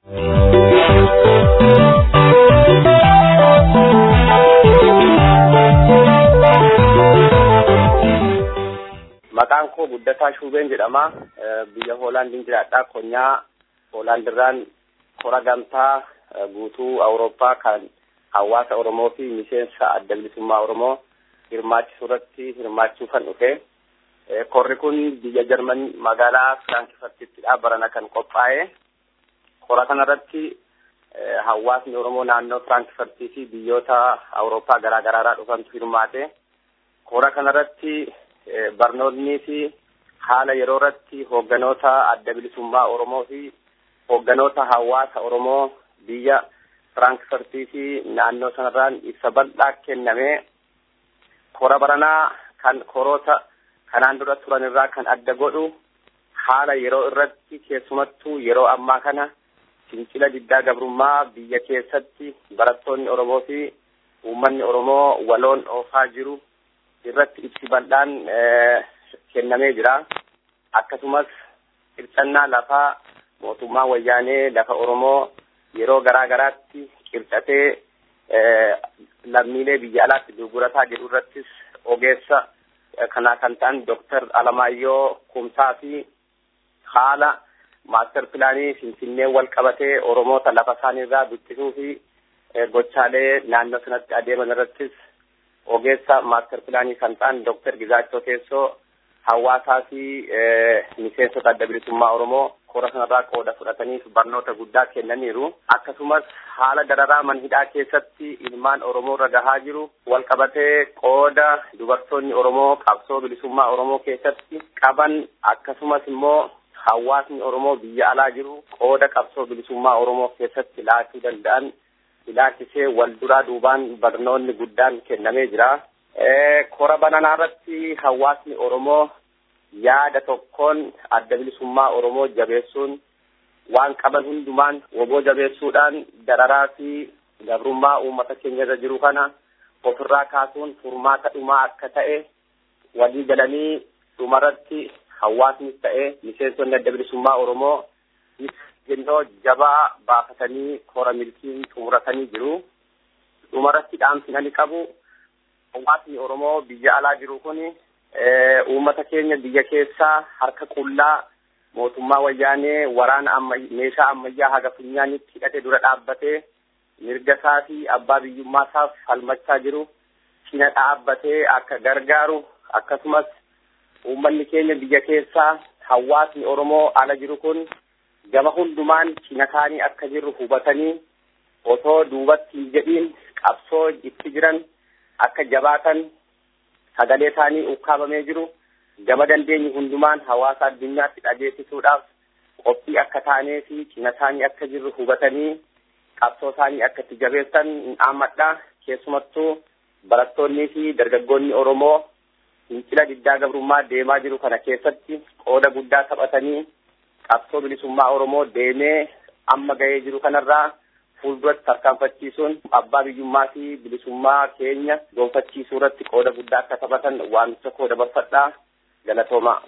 Maqaan koo Guddataa Shuubeen jedhama. Biyya Hoolaandiin jiraadha. Konyaa Hoolaandirraan kora gamtaa guutuu Awurooppaa kan hawaasa Oromoo fi miseensa adda bilisummaa Oromoo hirmaachisuu irratti hirmaachuu kan dhufe. Korri kun biyya Jarman magaalaa Firaankifurtittidha barana kan qophaa'e. Kora kanarratti hawaasni Oromoo naannoo Firaankifurtii fi biyyoota Awurooppaa garaa garaarraa dhufantu hirmaate. Kora kanarratti barnoonni fi haala yeroo irratti hoogganoota adda bilisummaa Oromoo fi hoogganoota hawaasa Oromoo biyya Firaankifurtii fi naannoo sanarraan ibsa bal'aa kennamee kora baranaa kan koroota kanaan dura turan irraa kan adda godhu haala yeroo irratti keessumattuu yeroo ammaa kana fincila diddaa gabrummaa biyya keessatti barattoonni Oromoo fi uummanni Oromoo waloon oofaa jiru irratti ibsi bal'aan kennamee jira. Akkasumas qircannaa lafaa mootummaa wayyaanee lafa Oromoo yeroo garaa garaatti qircatee lammiilee biyya alaatti gurgurataa jiru irrattis ogeessa kanaa kan ta'an Dooktar Alamaayyoo Kumsaa fi haala maaster pilaanii Finfinnee wal qabatee Oromoota lafa isaanii irraa buqqisuu fi gochaalee naannoo sanatti adeeman irrattis ogeessa maaster pilaanii kan ta'an Dooktar Gizaachoo Teessoo hawaasaa fi miseensota adda bilisummaa Oromoo kora kanarraa qooda fudhataniif barnoota guddaa kennaniiru. Akkasumas haala dararaa manhidhaa keessatti ilmaan Oromoo irra gahaa jiru wal qabatee qooda dubartoonni Oromoo qabsoo bilisummaa Oromoo keessatti qaban akkasumas immoo hawaasni Oromoo biyya alaa jiru qooda qabsoo bilisummaa Oromoo keessatti laachuu danda'an ilaalchisee wal duraa duubaan barnoonni guddaan kennamee jira. Kora bananaa irratti hawaasni Oromoo yaada tokkoon adda bilisummaa Oromoo jabeessuun waan qaban hundumaan woboo jabeessuudhaan dararaa fi gabrummaa uummata keenya irra jiru kana ofirraa kaasuun furmaata dhumaa akka ta'e walii galanii dhumarratti hawaasnis ta'e miseensonni adda bilisummaa Oromoo jennoo jabaa baafatanii kora milkiin xumuratanii jiru. Dhumarratti dhaamsi ani qabu hawaasni Oromoo biyya alaa jiru kuni uummata keenya biyya keessaa harka qullaa mootummaa wayyaanee waraana amma meeshaa ammayyaa haga funyaanitti hidhate dura dhaabbatee mirga isaa fi abbaa biyyummaa isaaf falmachaa jiru cina dhaabbatee akka gargaaru akkasumas uummanni keenya biyya keessaa hawaasni Oromoo ala jiru kun gama hundumaan cina isaanii akka jirru hubatanii osoo duubatti hin jedhiin qabsoo itti jiran akka jabaatan sagalee isaanii ukkaamamee jiru gama dandeenyi hundumaan hawaasa addunyaatti dhageessisuudhaaf qophii akka taanee fi cina isaanii akka jirru hubatanii qabsoo isaanii akka itti jabeessan dhaammadha keessumattuu barattoonnii fi dargaggoonni Oromoo fincila diddaa gabrummaa deemaa jiru kana keessatti qooda guddaa taphatanii qabsoo bilisummaa Oromoo deemee amma ga'ee jiru kanarraa fuulduratti tarkaanfachiisuun abbaa biyyummaa fi bilisummaa keenya gonfachiisuu irratti qooda guddaa akka taphatan waamicha koo dabarfadhaa galatoomaa.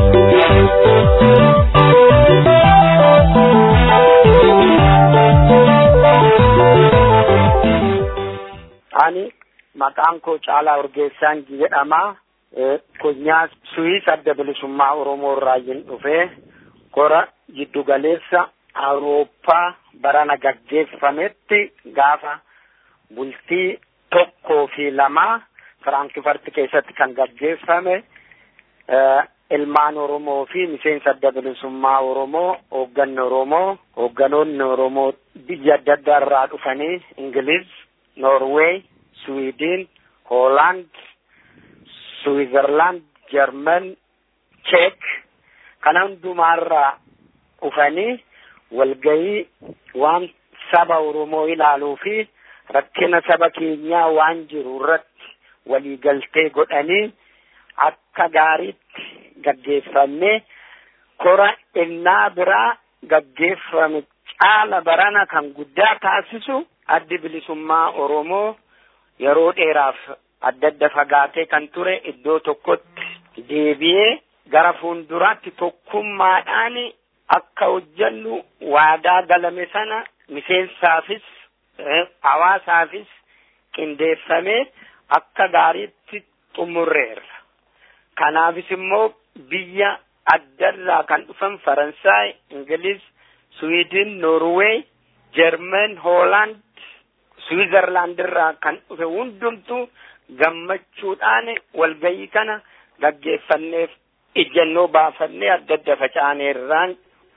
Ani maqaan koo Caalaa Urgeessaan jedhama. Konyaa Suwiis adda bilisummaa Oromoo irraa dhufee kora jiddugaleessa Awurooppaa barana gaggeeffametti gaafa bultii tokkoo fi lamaa Firaankifart keessatti kan gaggeeffame ilmaan Oromoo fi miseensa adda bilisummaa Oromoo hoogganni Oromoo hoogganoonni Oromoo biyya adda addaa irraa dhufanii Ingiliz, Noorweey, Swiidin, Hoolaand, Switzerland, German, Czech kana hundumaarraa dhufanii walgahii waan saba Oromoo ilaaluu fi rakkina saba keenyaa waan jiru irratti waliigaltee godhanii akka gaariitti gaggeeffamee kora innaa biraa gaggeeffame caala barana kan guddaa taasisu addi bilisummaa Oromoo yeroo dheeraaf adda adda fagaatee kan ture iddoo tokkotti deebi'ee gara fuulduraatti tokkummaadhaan akka hojjennu waadaa galame sana miseensaafis hawaasaafis qindeeffamee akka gaariitti xumurreerra. Kanaafis immoo biyya addarraa kan dhufan Faransaay, Ingiliz, Swiidin, Noorweey, Jermen, Hoolaand, Switzerland irraa kan dhufe hundumtuu gammachuudhaan walgahii kana gaggeeffanneef ijjannoo baafannee adda adda facaaneerraan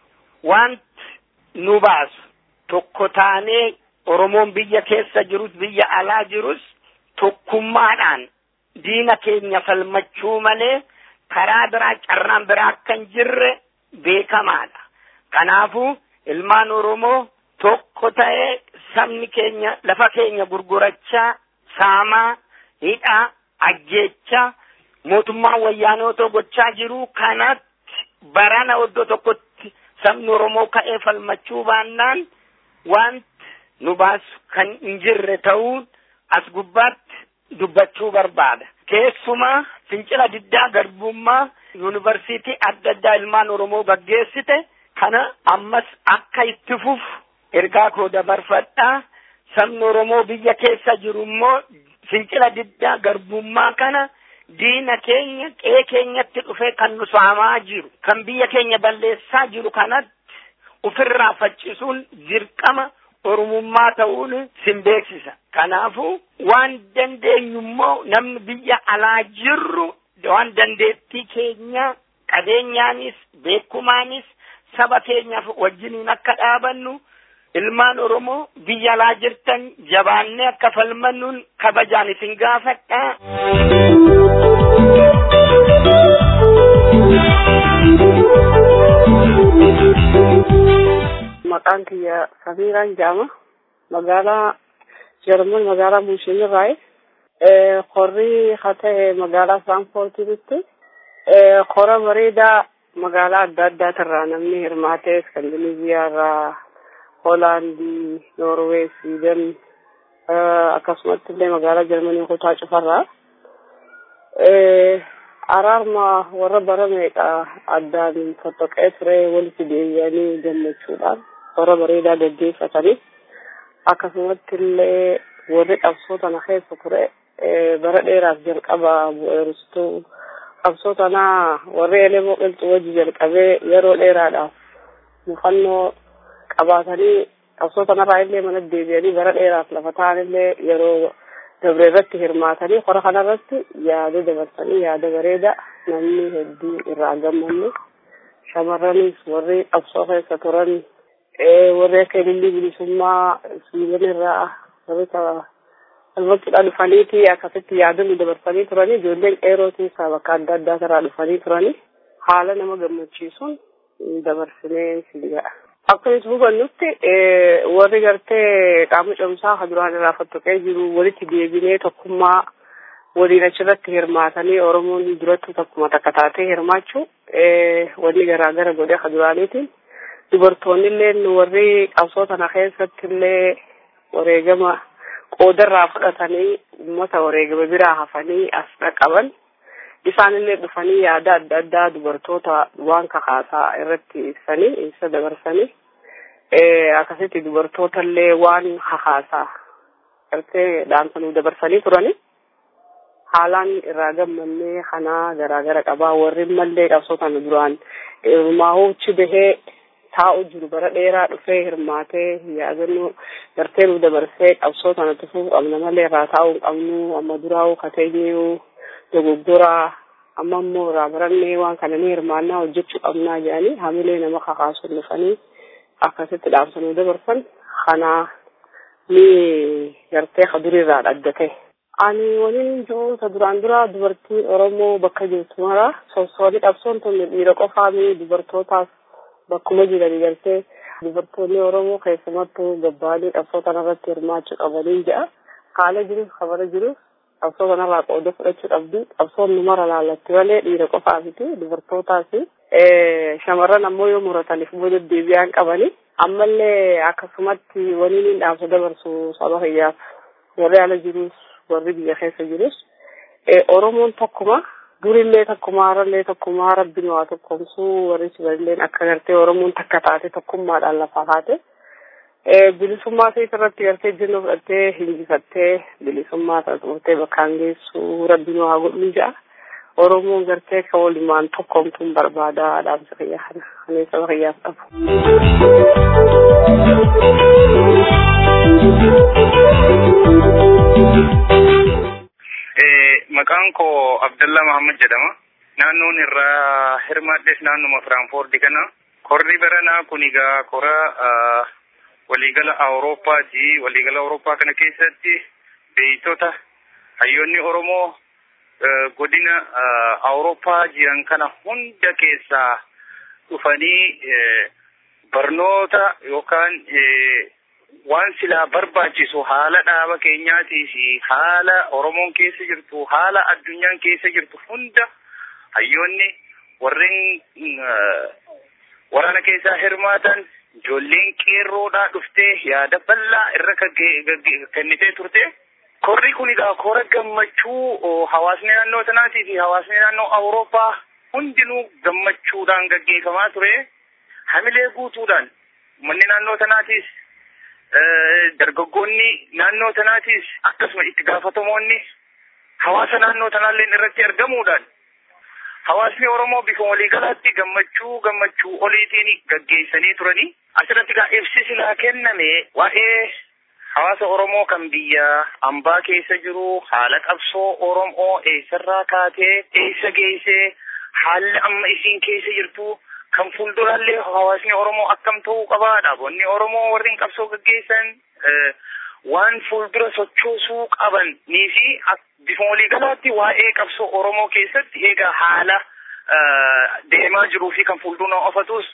wanti nu baasu tokko taanee Oromoon biyya keessa jirus biyya alaa jirus tokkummaadhaan diina keenya falmachuu malee karaa biraa carraan biraa akka hin jirre beekamaadha. Kanaafuu ilmaan Oromoo tokko ta'ee sabni keenya lafa keenya gurgurachaa saamaa hidhaa ajjeechaa mootummaan wayyaanotoo gochaa jiru kanatti barana iddoo tokkotti sabni Oromoo ka'ee falmachuu baannaan wanti nu baasu kan hin jirre ta'uun as gubbaatti dubbachuu barbaada. Keessumaa fincila diddaa garbummaa yuunivarsiitii adda addaa ilmaan Oromoo gaggeessite kana ammas akka itti fufu ergaa koo dabarfadhaa sabni Oromoo biyya keessa jiru immoo fincila diddaa garbummaa kana diina keenya qe'ee keenyatti dhufee kan nu saamaa jiru kan biyya keenya balleessaa jiru kanatti ofirraa faccisuun dirqama oromummaa ta'uun sin beeksisa. Kanaafuu waan dandeenyu immoo namni biyya alaa jirru waan dandeettii keenya qabeenyaanis beekumaanis saba keenyaaf wajjiniin akka dhaabannu ilmaan Oromoo biyya alaa jirtan jabaannee akka falmannuun kabajaan isin gaafadha. maqaan kiyya Samiiraan jedhama. Magaalaa Jarman magaalaa Muushin irraayi. Qorri haa ta'e magaalaa Firaanfoortiitti. Qora bareedaa magaalaa adda addaatirraa namni hirmaatee Iskandinaviyaa irraa Hoolaandii, Noorwee, Siwiidin akkasumatti illee magaalaa Jarmanii kutaa cufarraa. Araarma warra bara meeqa addaan foxoqee ture walitti deebi'anii gammachuudhaan warra bareedaa gaggeeffatanii akkasumatti illee warri qabsoo tana keessa ture bara dheeraaf jalqaba bu'eerstuu qabsoo tanaa warri elemoo qilxuu wajji jalqabee yeroo dheeraadhaaf mufannoo qabaatanii qabsoo tanarraa illee mana deebi'anii bara dheeraaf lafa ta'an illee yeroo dabre irratti hirmaatanii hora kanarratti yaada dabarsanii yaada bareeda namni hedduu irraa gammanne shamarranis warri qabsoo keessa turan warri akka ilillii bilisummaa Siwiidin irraa warri albachuudhaan dhufaniiti akkasitti yaadonni dabarsanii turanii ijoolleen qeeroo keessaa bakka adda addaa irraa dhufanii turanii haala nama gammachiisuun dabarsinee sigaa. Akkuma hubannutti warri gartee qaama cimsaa kan duraan irraa fottoqee jiru walitti deebinee tokkummaa waliin achirratti hirmaatanii Oromoon duratti tokkuma takka taatee hirmaachuu wanni garaagara godhee kan duraaniitiin dubartoonni illee warri qabsoo tana keessatti illee wareegama qoodarraa fudhatanii uummata wareegama biraa hafanii as dhaqqaban isaan illee dhufanii yaada adda addaa dubartoota waan kakaasaa irratti ibsanii ibsa dabarsanii akkasitti dubartoota illee waan kakaasaa gartee dhaamsanuu dabarsanii turanii haalaan irraa gammannee kanaa garaagara qabaa warri mallee qabsoo tana duraan hirmaahuuchi bahee taa'u jiru bara dheeraa dhufee hirmaatee yaadannoo gartee nu dabarsee qabsoo tana tufuu qabna malee irraa taa'uu hin qabnu amma duraa'uu kateenyuu dogoggoraa amma immoo irraa barannee waan kana ni hirmaannaa hojjechuu qabnaa jedhanii hamilee nama kakaasuun dhufanii akkasitti dhaamsanuu dabarsan kanaa ni gartee ka durirraa adda ta'e. Ani waliin jiru ta duraan dura dubartiin Oromoo bakka jirtu mara sossooni qabsoon tun dhiira qofaami dubartootaas bakkuma jiranii galtee dubartoonni Oromoo keessumattuu gabbaanii qabsoo kanarratti hirmaachuu qabanii jedha. Haala jirus kabara jirus qabsoo kanarraa qooda fudhachuu qabdi. Qabsoon nu mara laallatti malee dhiira qofaafiti dubartootaas shamarran ammoo yoo murataniif booda deebi'aan qabani. Ammallee akkasumatti waliin dhaamsa dabarsu saba kiyyaaf warri ala jirus warri biyya keessa jirus Oromoon tokkuma durillee tokkuma harallee tokkuma rabbiin waa tokkomsuu warri siballeen akka gartee Oromoon takka taate tokkummaadhaan lafaa kaate. bilisummaa isaa irratti gartee jennoo fudhattee hinjifattee bilisummaa sana xumurtee bakkaan geessu rabbiin waa godhu ja'a. Oromoon gartee ka walumaan tokkomtuun barbaada dhaamsa fayyaa kana kanee saba fayyaaf qabu. Maqaan koo Abdallah Muhammad jedhama. Naannoon irraa hirmaadhes naannuma Firaanfoordi kana. Korri baranaa kun egaa kora waliigala Awurooppaati. Waliigala Awurooppaa kana keessatti beeytota hayyoonni Oromoo godina Awurooppaa jiran kana hunda keessaa dhufanii barnoota yookaan waan silaa barbaachisu haala dhaaba keenyaatii fi haala Oromoon keessa jirtu haala addunyaan keessa jirtu hunda hayyoonni warreen waraana keessaa hirmaatan ijoolleen qeerroodhaa dhuftee yaada bal'aa irra kennitee turte. Korri kun egaa kora gammachuu hawaasni naannoo sanaatii fi hawaasni naannoo Awurooppaa hundinuu gammachuudhaan gaggeeffamaa ture. Hamilee guutuudhaan uummanni naannoo sanaatiis dargaggoonni naannoo sanaatiis akkasuma itti gaafatamoonni hawaasa naannoo sanaallee irratti argamuudhaan hawaasni Oromoo bifa waliigalaatti gammachuu gammachuu oliitiin gaggeessanii turanii asirratti egaa ibsi silaa kenname waa'ee hawaasa Oromoo kan biyya ambaa keessa jiru haala qabsoo Oromoo eessarraa kaatee eessa geessee haalli amma isiin keessa jirtu kan fuuldurallee hawaasni Oromoo akkam ta'uu qaba dhaabonni Oromoo warreen qabsoo gaggeessan waan fuuldura sochoosuu qaban nii fi bifa waliigalaatti waa'ee qabsoo Oromoo keessatti egaa haala deemaa jiruu fi kan fuuldura ofatus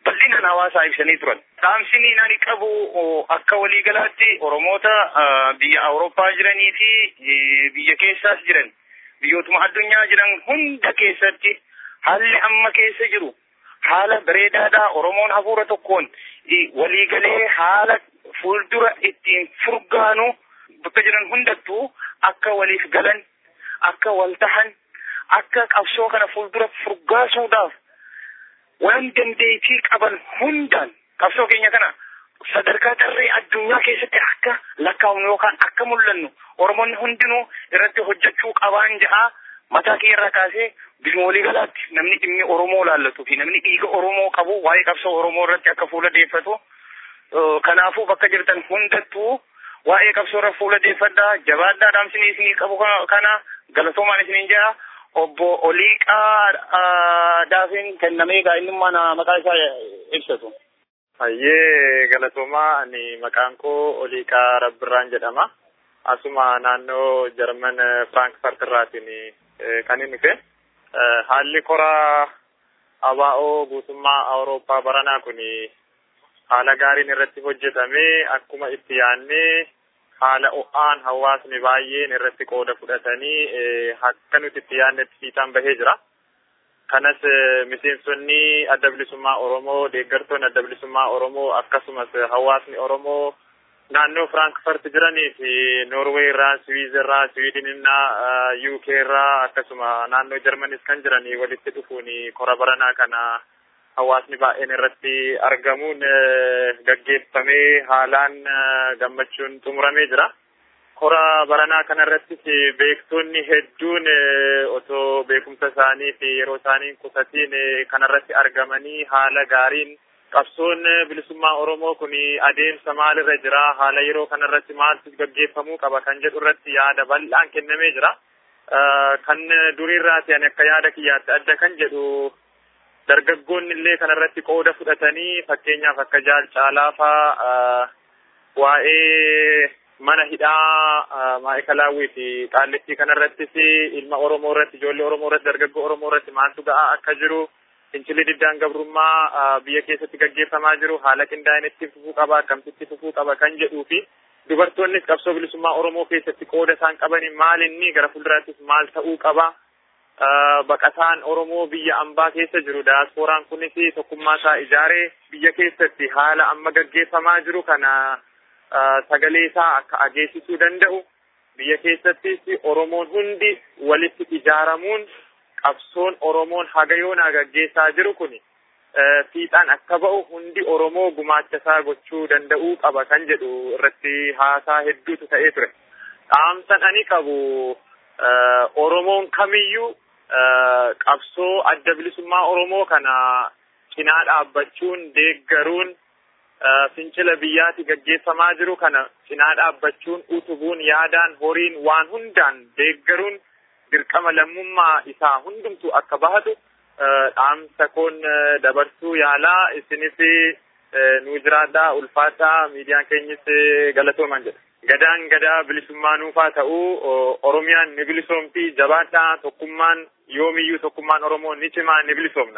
bal'inaan hawaasaa ibsanii turan. Dhaamsiniin ani qabu akka waliigalaatti Oromoota biyya Awurooppaa jiranii fi biyya keessaas jiran biyyootuma addunyaa jiran hunda keessatti haalli amma keessa jiru haala bareedaadhaa Oromoon hafuura tokkoon waliigalee haala fuuldura ittiin furgaanu bakka jiran hundattuu akka waliif galan akka wal tahan akka qabsoo kana fuuldura furgaasuudhaaf waan dandeettii qaban hundaan qabsoo keenya kana sadarkaa tarree addunyaa keessatti akka lakkaa'u yookaan akka mul'annu Oromoonni hundinuu irratti hojjechuu qabaan ja'a mataa kee irraa kaasee bifuma waliigalaatti namni dhimmi Oromoo laallatuu fi namni dhiiga Oromoo qabu waa'ee qabsoo Oromoo irratti akka fuula deeffatu kanaafuu bakka jirtan hundattuu waa'ee qabsoo irra fuula deeffadhaa jabaadhaa dhaamsinii isinii qabu kana galatoomaan isiniin jedha obbo Oliiqaa Daafin kennamee gaa'inummaan maqaa isaa ibsatu. Hayyee galatoomaa ani maqaan koo Oliiqaa Rabbirraan jedhama. Asuma naannoo Jarman Firaankifaart irraatiin kan inni dhufe. Haalli koraa ABO guutummaa Awurooppaa baranaa kun haala gaariin irratti hojjetamee akkuma itti yaannee haala o'aan hawaasni baay'een irratti qooda fudhatanii akka nuti itti yaannetti fiixaan bahee jira. Kanas miseensonni adda bilisummaa Oromoo, deeggartoonni adda bilisummaa Oromoo akkasumas hawaasni Oromoo naannoo Firaankifaart jiranii fi Noorweey irraa, Swiiz irraa, Swiidin irraa, UK irraa akkasuma naannoo Jarmanis kan jiranii walitti dhufuun kora baranaa kana hawaasni baay'een irratti argamuun gaggeeffamee haalaan gammachuun xumuramee jira. Kora baranaa kana irrattis beektonni hedduun otoo beekumsa isaanii fi yeroo isaanii qusatiin kanarratti argamanii haala gaariin qabsoon bilisummaa Oromoo kun adeemsa maalirra jira haala yeroo kanarratti maaltu gaggeeffamuu qaba kan jedhu irratti yaada bal'aan kennamee jira. Kan duriirraati ani akka yaada kiyyaatti adda kan jedhu dargaggoonni illee kanarratti qooda fudhatanii fakkeenyaaf akka jaal caalaafaa waa'ee mana hidhaa maayikalaawwii fi qaallittii kanarrattis ilma Oromoo irratti ijoollee Oromoo irratti dargaggoo Oromoo irratti maaltu ga'aa akka jiru fincilli diddaan gabrummaa biyya keessatti gaggeeffamaa jiru haala qindaa'een itti fufuu qaba akkamitti fufuu qaba kan jedhuu fi dubartoonnis qabsoo bilisummaa Oromoo keessatti qooda isaan qabanii maal inni gara fuulduraattis maal ta'uu qaba. Baqataan Oromoo biyya ambaa keessa jiru daaspooraan kunis tokkummaa isaa ijaaree biyya keessatti haala amma gaggeeffamaa jiru kana sagalee isaa akka ageessisuu danda'u biyya keessattis Oromoon hundi walitti ijaaramuun qabsoon Oromoon haga yoonaa gaggeessaa jiru kun fiixaan akka ba'u hundi Oromoo gumaacha isaa gochuu danda'uu qaba kan jedhu irratti haasaa hedduutu ta'ee ture. Dhaamsan ani qabu Oromoon kamiyyuu qabsoo adda bilisummaa Oromoo kana cinaa dhaabbachuun deeggaruun fincila biyyaati gaggeeffamaa jiru kana cinaa dhaabbachuun utubuun yaadaan horiin waan hundaan deeggaruun dirqama lammummaa isaa hundumtu akka bahatu dhaamsa koon dabarsuu yaalaa isinis nu jiraadhaa ulfaadhaa miidiyaan keenyis galatooman jedha. Gadaan gadaa bilisummaa nuufaa ta'uu Oromiyaan ni bilisoomti jabaadhaa tokkummaan yoomiyyuu tokkummaan Oromoo ni cimaa ni bilisoomna.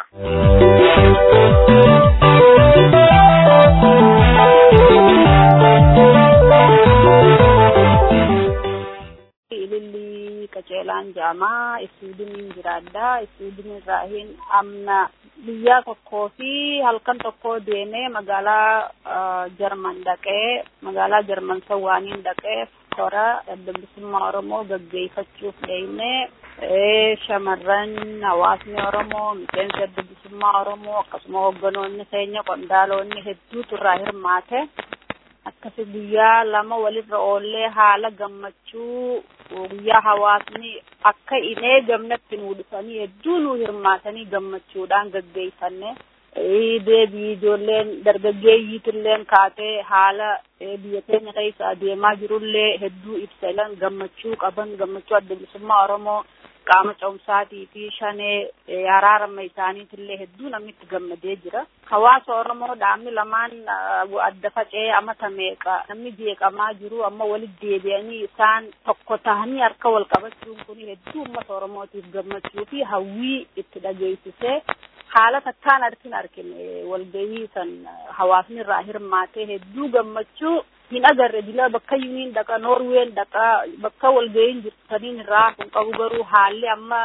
ililli qaceelaan jaamaa isuudiniin jiraadha isuudin irraa hin amna biyya tokkoo fi halkan tokko deemee magaalaa jarman dhaqee magaalaa jarman sawwaaniin dhaqee kora adda bilisummaa oromoo gaggeeffachuuf deemee shamarran hawaasni oromoo miseensi adda bilisummaa oromoo akkasuma hogganoonni keenya qondaaloonni hedduutu irraa hirmaate akkasi guyyaa lama walirra oollee haala gammachuu guyyaa hawaasni akka hin eegamnetti nu dhufanii hedduu nu hirmaatanii gammachuudhaan gaggeeffanne deebii ijoolleen dargaggeeyyiitilleen kaatee haala biyya keenya keessa adeemaa jirullee hedduu ibsan gammachuu qaban gammachuu adda bilisummaa oromoo qaama cehumsaatii fi shanee haraarama isaaniitillee hedduu namni itti gammadee jira. Hawaasa Oromoo dhaabni lamaan adda faca'ee amata meeqa namni jeeqamaa jiru amma walitti deebi'anii isaan tokko tahanii harka wal qabachuun kun hedduu uummata Oromootiif gammachuu fi hawwii itti dhageessisee haala takkaan arkin argine walgahii san hawaasni irraa hirmaatee hedduu gammachuu hin agarre dila bakka yuniin dhaqa noorween dhaqa bakka walgahiin jirtaniin irraa kun qabu garuu haalli amma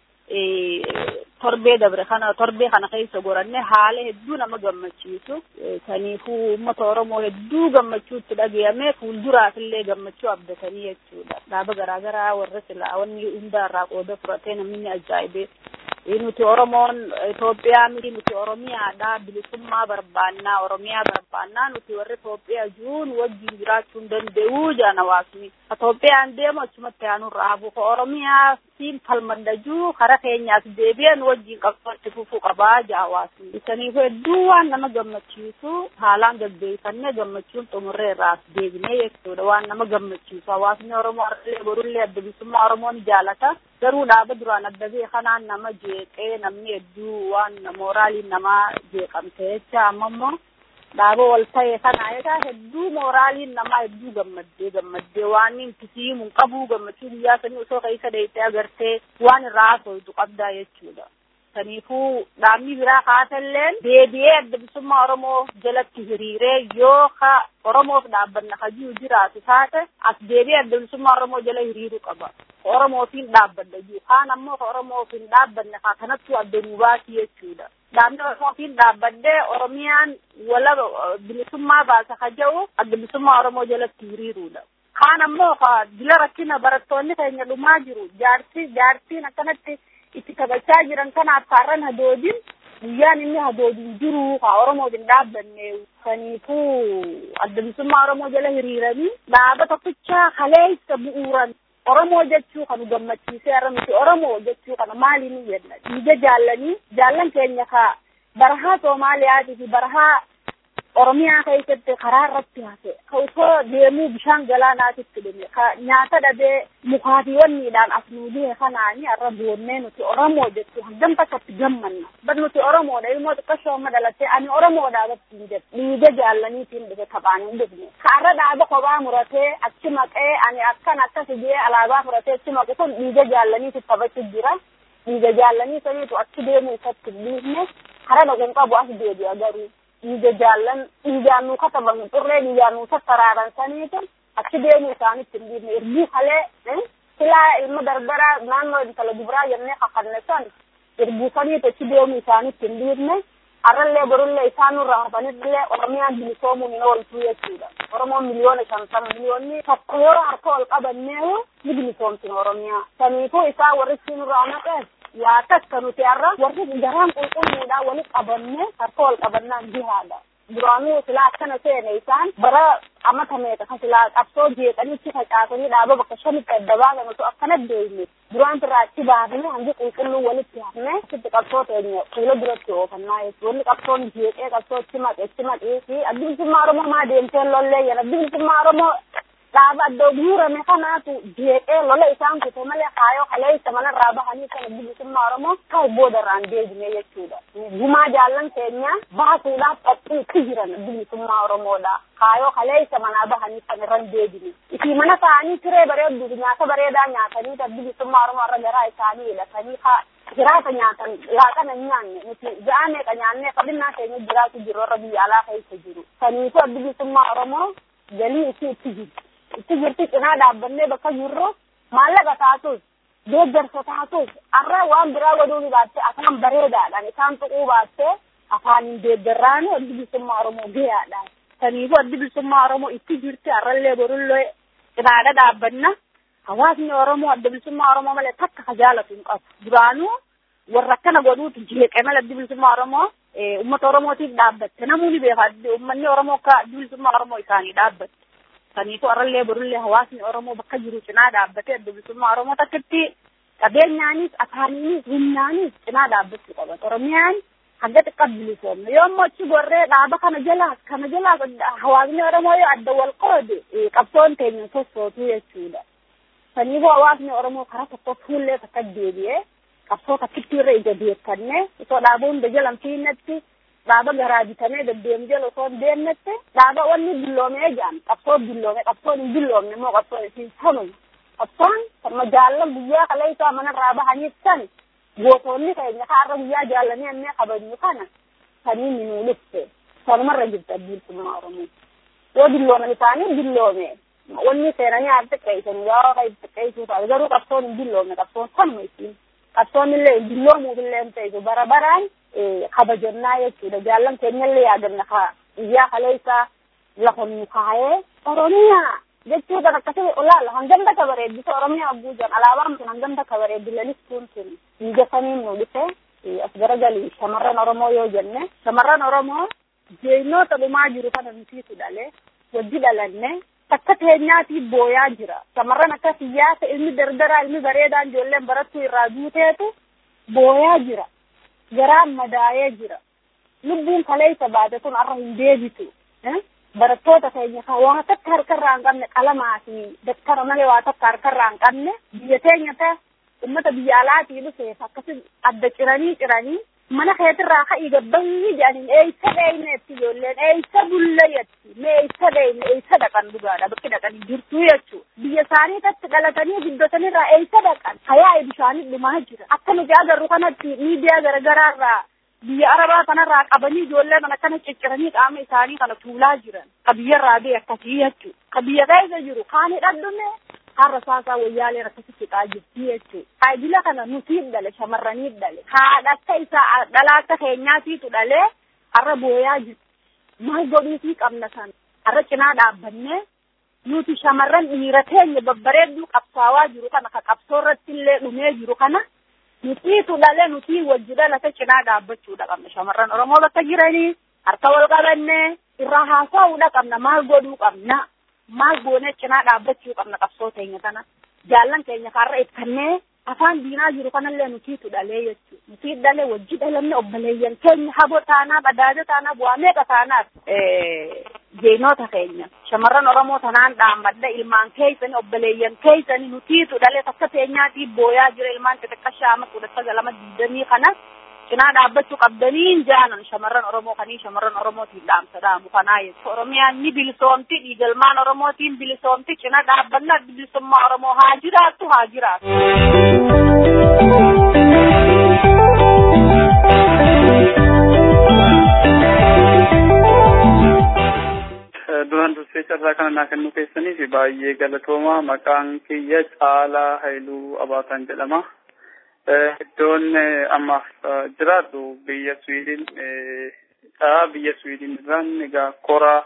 torbee dabre kana torbee kana keessa goranne haala hedduu nama gammachiisu kaniifuu uummata oromoo hedduu gammachuutti dhagayame fuulduraaf illee gammachuu abdatanii jechuudha dhaaba garaagaraa warra silaa wanni hundaarraa qooda fudhatee namni ajaa'ibee nuti oromoon Itoophiyaa miti nuti oromiyaadha bilisummaa barbaannaa oromiyaa barbaannaa nuti warri Itoophiyaa jiruun wajjin jiraachuu hin danda'uu jaan hawaasni Itoophiyaan deemu achumatti aanurraa hafu ka oromiyaa siin falmadhajuu kara keenyaas deebi'an wajjin qabsootti fufuu qabaa jaa hawaasni isaniif hedduu waan nama gammachiisu haalaan gaggeeffannee gammachuun xumurree irraas deebinee jechuudha waan nama gammachiisu hawaasni oromoo arlee borullee adda bilisummaa oromoon jaalata garuu dhaaba duraan adda bee kanaan nama jeeqee namni hedduu waan mooraaliin namaa jeeqamte jecha amma immoo dhaaba wal ta'e kana egaa hedduu mooraaliin namaa hedduu gammaddee gammaddee waan inkisiimu hin qabu gammachuu guyyaa sanii osoo keessa deettee agartee waan irraa haasoftu qabdaa jechuudha. Kaniifuu dhaabni biraa kaasalleen deebi'ee adda bilisummaa Oromoo jalatti hiriiree yoo ka Oromoof dhaabbanna hajuu jiraatu taate as deebi'ee adda bilisummaa Oromoo jala hiriiruu qaba. Oromoofiin dhaabbanna jiru. Kaan ammoo ka Oromoofiin dhaabbanne kaa kanattuu adda nuu baasii jechuudha. Dhaabni Oromoofiin dhaabbadee Oromiyaan wala bilisummaa baasa ka jedhu adda bilisummaa Oromoo jalatti hiriiruudha. Kaan ammoo ka dila rakkina barattoonni keenya dhumaa jiru. Jaarsi jaartiin akkanatti itti taphachaa jiran kanaaf kaarran hadoodin guyyaan inni hadoodin jiru ka Oromoof hin dhaabbanne kaniifuu adda bilisummaa Oromoo jala hiriiranii dhaaba tokkicha kaleessa bu'uuran Oromoo jechuu kan gammachiisee har'a miti Oromoo jechuu kana maali ni jenna dhiiga jaallanii jaallan keenya ka barahaa Soomaaliyaatii fi barahaa Oromiyaa keessatti karaa irratti hafe ka osoo deemuu bishaan galaanaatitti dhume ka nyaata dhabee mukaatiiwwanniidhaan as nuu dhihe kanaani har'a boonnee nuti Oromoo jechuu hangam takkatti gammanna bar nuti Oromoodha ilmoo xiqqashoo amma dhalattee ani Oromoodha battiin jedhe dhiiga jaallaniitiin dhufe taphaan hin dhufne ka har'a dhaaba kophaa muratee achi maqee ani akkan akkas jee alaabaa muratee achi maqe kun dhiiga jaallaniitti taphachuu jira dhiiga jaallanii saniitu achi deemuu isatti hin dhiifne kara dhaqan qabu as deebi'a garuu dhiiga jaallan dhiigaan nuu katabamu xurree dhiigaan nuu tattaraaran saniitu achi deemuu isaanitti hin dhiifne erguu kalee silaa ilma darbaraa naannoo intala dubraa jennee kakanne san erguu saniitu achi deemuu isaanitti hin dhiifne har'allee borullee isaan nurraa hafanillee oromiyaan bilisoomuun hin ooltuu jechuudha oromoon miliyoona shantama miliyoonni tokko yoo harka ol qabanneehu ni bilisoomsina oromiyaa saniifuu isaan warri siin nurraa naqees yaa takka nuti har'a warri garaan qulqulluudha wali qabanne harka wal qabannaan jihaadha duraanuu silaa akkana seene isaan bara amata meeqa ka silaa qabsoo jeeqanitti facaasanii dhaaba bakka shanitti adda baasan osoo akkana deemne duraan irraa achi baafne hangi qulqulluu walitti hafne sitti qabsoo teenya fuula duratti oofannaa jechuudha wanni qabsoon jeeqee qabsoo itti maqe itti maqee fi addi bilisummaa oromoo maa deemtee lollee jedha addi bilisummaa oromoo dhaaba addoo guurame kanaatu jeeqee lola isaan kute malee kaayoo kaleessa manarraa bahanii kana bilisummaa oromoo ka'u boodarraan deebine jechuudha. Gumaa jaallan keenya baasuudhaaf qophii itti jiran bilisummaa oromoodha. Kaayoo kaleessa manaa bahanii kan irran deebine. Isii mana ta'anii siree bareedduu nyaata bareedaa nyaatanii bilisummaa oromoo irra garaa isaanii hidhatanii jiraata nyaatan laaqana hin nyaanne nuti ja'a meeqa nyaannee qabinnaa keenya jiraatu jiru warra biyya alaa keessa jiru. Kaniifu bilisummaa oromoo galii isii itti jirti. itti jirti cinaa dhaabbannee bakka jirru maallaqa taatus deeggarsa taatus har'a waan biraa godhuu ni baatte afaan bareedaadhaan isaan tuquu baatte afaaniin deeggarraan addi bilisummaa oromoo gahaadhaan kaniifuu addi bilisummaa oromoo itti jirti har'allee borullee cinaadha dhaabbanna hawaasni oromoo adda bilisummaa oromoo malee takka ka jaalatu hin qabu duraanuu warra akkana godhuutu jeeqe malee addi bilisummaa oromoo ummata oromootiif dhaabbatte namuu ni beeka ummanni oromoo akka addi bilisummaa oromoo isaanii dhaabbatte kaniifu arrallee borullee hawaasni oromoo bakka jiru cinaa dhaabbatee adda bilisummaa oromoo takkitti qabeenyaanis afaaniinis humnaanis cinaa dhaabbachuu qaban oromiyaan hanga xiqqaa bilisoomne yoo ammoo achi gorree dhaaba kana jalaas kana jalaas hawaasni oromoo yoo adda wal qoode qabsoon teenya sossootuu jechuudha kaniifu hawaasni oromoo karaa tokko fuullee takka deebi'ee qabsoo takkitti irra ija beekannee osoo dhaaba hunda jalan fiinnetti dhaaba garaa bitamee deddeemu jala osoo hin deemnette dhaaba wanni billoomee jaan qabsoo billoome qabsoon hin billoomne immoo qabsoon isiin sanuma qabsoon sama jaallan guyyaa kaleessaa manarraa bahaniif san gootonni keenya kaarra guyyaa jaallanii annee kabajnu kana saniin nuu dhufte sanumarra jirti addiisummaa oromoo yoo dillooman isaanii dilloome wanni seenanii haa xiqqeessan yoo ka xiqqeessuu taate garuu qabsoon hin dilloomne qabsoon sanuma isiin qabsoon illee hin dilloomuuf illee hin ta'e bara baraan kabajannaa jechuudha jaallan keenya illee yaadanna ka guyyaa kaleessaa lafa nu kaayee oromiyaa jechuudhaan akkasii olaala hangam takka bareeddisu oromiyaa abuujaan alaabaan sun hangam takka bareeddi lalistuun sun dhiiga saniin nu dhufe as garagalii shamarran oromoo yoo jenne shamarran oromoo jeenyoota dhumaa jiru kana nutiitu dhale wajji dhalanne takka teenyaatii booyaa jira shamarran akka siyaasa ilmi dardaraa ilmi bareedaan ijoolleen barattuu irraa duuteetu booyaa jira garaan madaayee jira lubbuun kaleessa baate sun arra hin deebitu barattoota keenya kan waa takka harkarraa hin qabne qalamaa fi daftara malee waa takka harkarraa hin qabne biyya teenya ta ummata biyya alaatii dhufeef akkasi adda ciranii ciranii mana keetirraa ka'ii gabbayii jedhaniin eeysa dheeyneetti ijoolleen eeysa bullayetti mee eeysa dheeyne eeysa dhaqan dhugaadha bakki dhaqanii jirtuu jechuu biyya isaanii tatti dhalatanii guddatanirraa eeysa dhaqan hayaa'e bishaanii dhumaa jira akka nuti agarru kanatti miidiyaa garagaraarraa biyya arabaa kanarraa qabanii ijoollee kana akkana cicciranii qaama isaanii kana tuulaa jiran ka biyyarraa bee akkasii jechuu ka biyya keessa jiru kaanii dhadhume har'a saasaa wayyaaleen akkasitti fixaa jirti jechuu taajila kana nutiin dhale shamarranii dhale haadha akka isaa dhalaa akka keenyaatiitu dhalee har'a booyaa jiru maal godhuutii qabna sana har'a cinaa dhaabbannee nuti shamarran dhiira teenya babbareedduu qabsaawaa jiru kana ka qabsoo irratti illee dhumee jiru kana nutiitu dhale nutii wajji dhalate cinaa dhaabbachuudha qabna shamarran oromoo bakka jiranii harka wal qabannee irraa haasa'uudha qabna maal godhuu qabna maal goone cinaa dhaabbachuu qabna qabsoo teenya kana jaallan keenya kaarra ibsannee afaan diinaa jiru kanallee nutiitu dhalee jechuu nutii dhalee wajji dhalanne obboleeyyan keenya habo taanaaf adaaja taanaaf waa meeqa taanaaf jeenota keenya shamarran oromoo tanaan dhaammadha ilmaan keeysani obboleeyyan keeysani nutiitu dhalee takka teenyaatii booyaa jira ilmaan xixiqqashaa ama kudha sagalama diidamii kana cinaa dhaabbachuu qabdaniin jaanan shamarran oromoo kanii shamarran oromootiin dhaamsa dhaamu kanaa jechuudha oromiyaan ni bilisoomti dhiigalmaan oromootiin bilisoomti cina dhaabbannaa bilisummaa oromoo haa jiraattu haa jiraattu. duraan dursee carraa kana naa kennuu keessaniif baay'ee galatooma maqaan kiyya caalaa hayluu abaataan jedhama. iddoon amma jiraadhu biyya Sweden dha biyya Sweden irraan egaa kora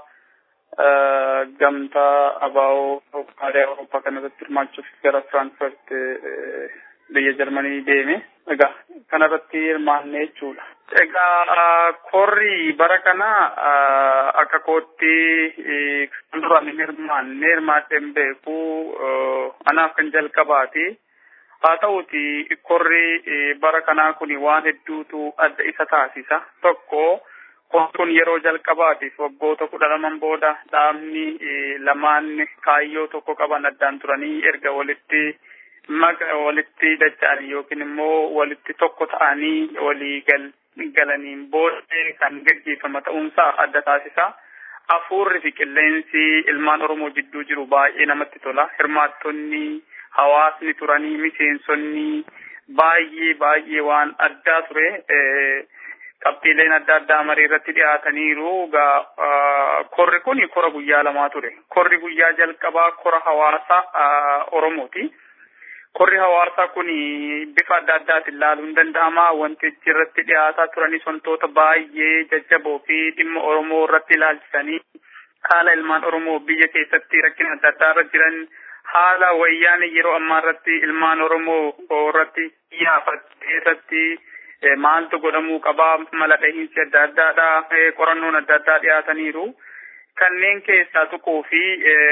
gamtaa abaa'oo aadaa Awurooppaa kanarratti hirmaachuuf gara Frankfurt biyya Jarmanii deeme egaa kanarratti hirmaanne jechuudha. Egaa korri bara kana akka kootti kan duraan hin hirmaanne hirmaadhee hin beeku anaaf kan jalqabaati. haa ta'uti korri bara kanaa kun waan hedduutu adda isa taasisa tokko kun yeroo jalqabaatiif waggoota kudha laman booda dhaabni lamaan kaayyoo tokko qaban addaan turanii erga walitti maga walitti dacha'anii yookiin immoo walitti tokko ta'anii walii galaniin booda kan gaggeeffama ta'uunsaa adda taasisa. Hafuurri fi qilleensi ilmaan Oromoo jidduu jiru baay'ee namatti tola. Hirmaattonni hawaasni turanii miseensonni baay'ee baay'ee waan addaa ture qabxiileen adda addaa marii irratti dhiyaataniiru korri kun kora guyyaa lamaa ture korri guyyaa jalqabaa kora hawaasa oromooti korri hawaasaa kun bifa adda addaatiin ilaaluun danda'ama wanti irratti dhiyaataa turanis wantoota baay'ee jajjaboo fi dhimma oromoo irratti ilaalchisanii haala ilmaan oromoo biyya keessatti rakkina adda addaa irra jiran haala wayyaan yeroo ammaa irratti ilmaan oromoo irratti xiyyeeffate irratti maaltu godhamuu qabaa mala dhahiinsi adda addaadha qorannoon adda addaa dhiyaataniiru kanneen keessaa tuquu fi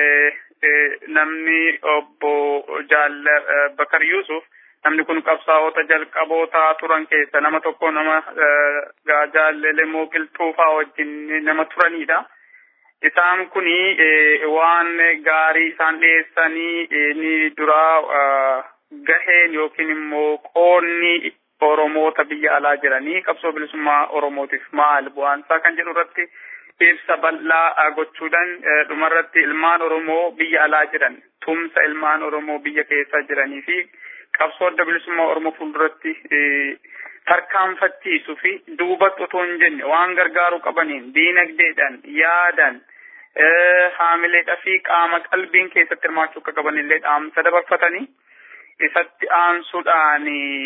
namni obbo Jaalla Bakar Yusuf namni kun qabsaa'ota jalqaboota turan keessa nama tokko nama jaallelee qilxuufaa wajjin nama turanidha. isaan kuni waan gaarii isaan dhiyeessanii ni duraa gaheen yookiin immoo qoonni oromoota biyya alaa jiranii qabsoo bilisummaa oromootiif maal bu'aansaa kan jedhu irratti ibsa bal'aa gochuudhaan dhumarratti ilmaan oromoo biyya alaa jiran tumsa ilmaan oromoo biyya keessa jiranii fi qabsoo adda bilisummaa Oromoo fuulduratti tarkaanfachiisuu fi duubatti otoo hin jenne waan gargaaruu qabaniin diinagdeedhaan yaadaan haamileedhaa fi qaama qalbiin keessatti hirmaachuu akka qabanillee dhaamsa dabarfatanii isatti aansuudhaan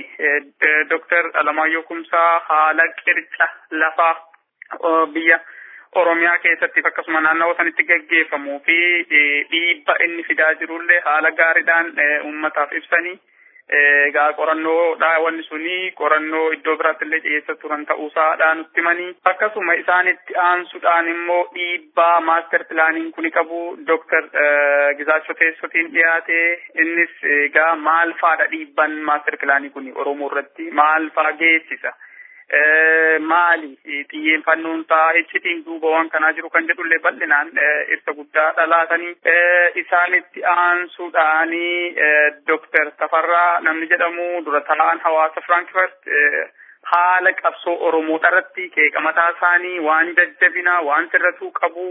Dr. Alamaayyoo Kumsaa haala qirca lafaa biyya Oromiyaa keessatti akkasuma naannawaa sanitti gaggeeffamuu fi dhiibba inni fidaa jirullee haala gaariidhaan uummataaf ibsanii egaa qorannoodha wanni suni qorannoo iddoo biraatti illee dhiyeessa turan ta'uusaadha nutti himanii akkasuma isaanitti aansuudhaan immoo dhiibbaa maaster pilaaniin kuni qabu dooktar Gizaachoo Teessotiin dhiyaate innis egaa maal faadha dhiibban maaster pilaanii kuni Oromoo irratti maal faa geessisa. maali xiyyeeffannoon isaa iccitiin duuba waan kanaa jiru kan jedhullee bal'inaan ibsa guddaa dhalaatanii isaanitti aansuudhaanii Dooktar Tafarraa namni jedhamu dura taa'an hawaasa Firankifart haala qabsoo Oromoodha irratti qeeqa mataa isaanii waan jajjabinaa waan sirratuu qabu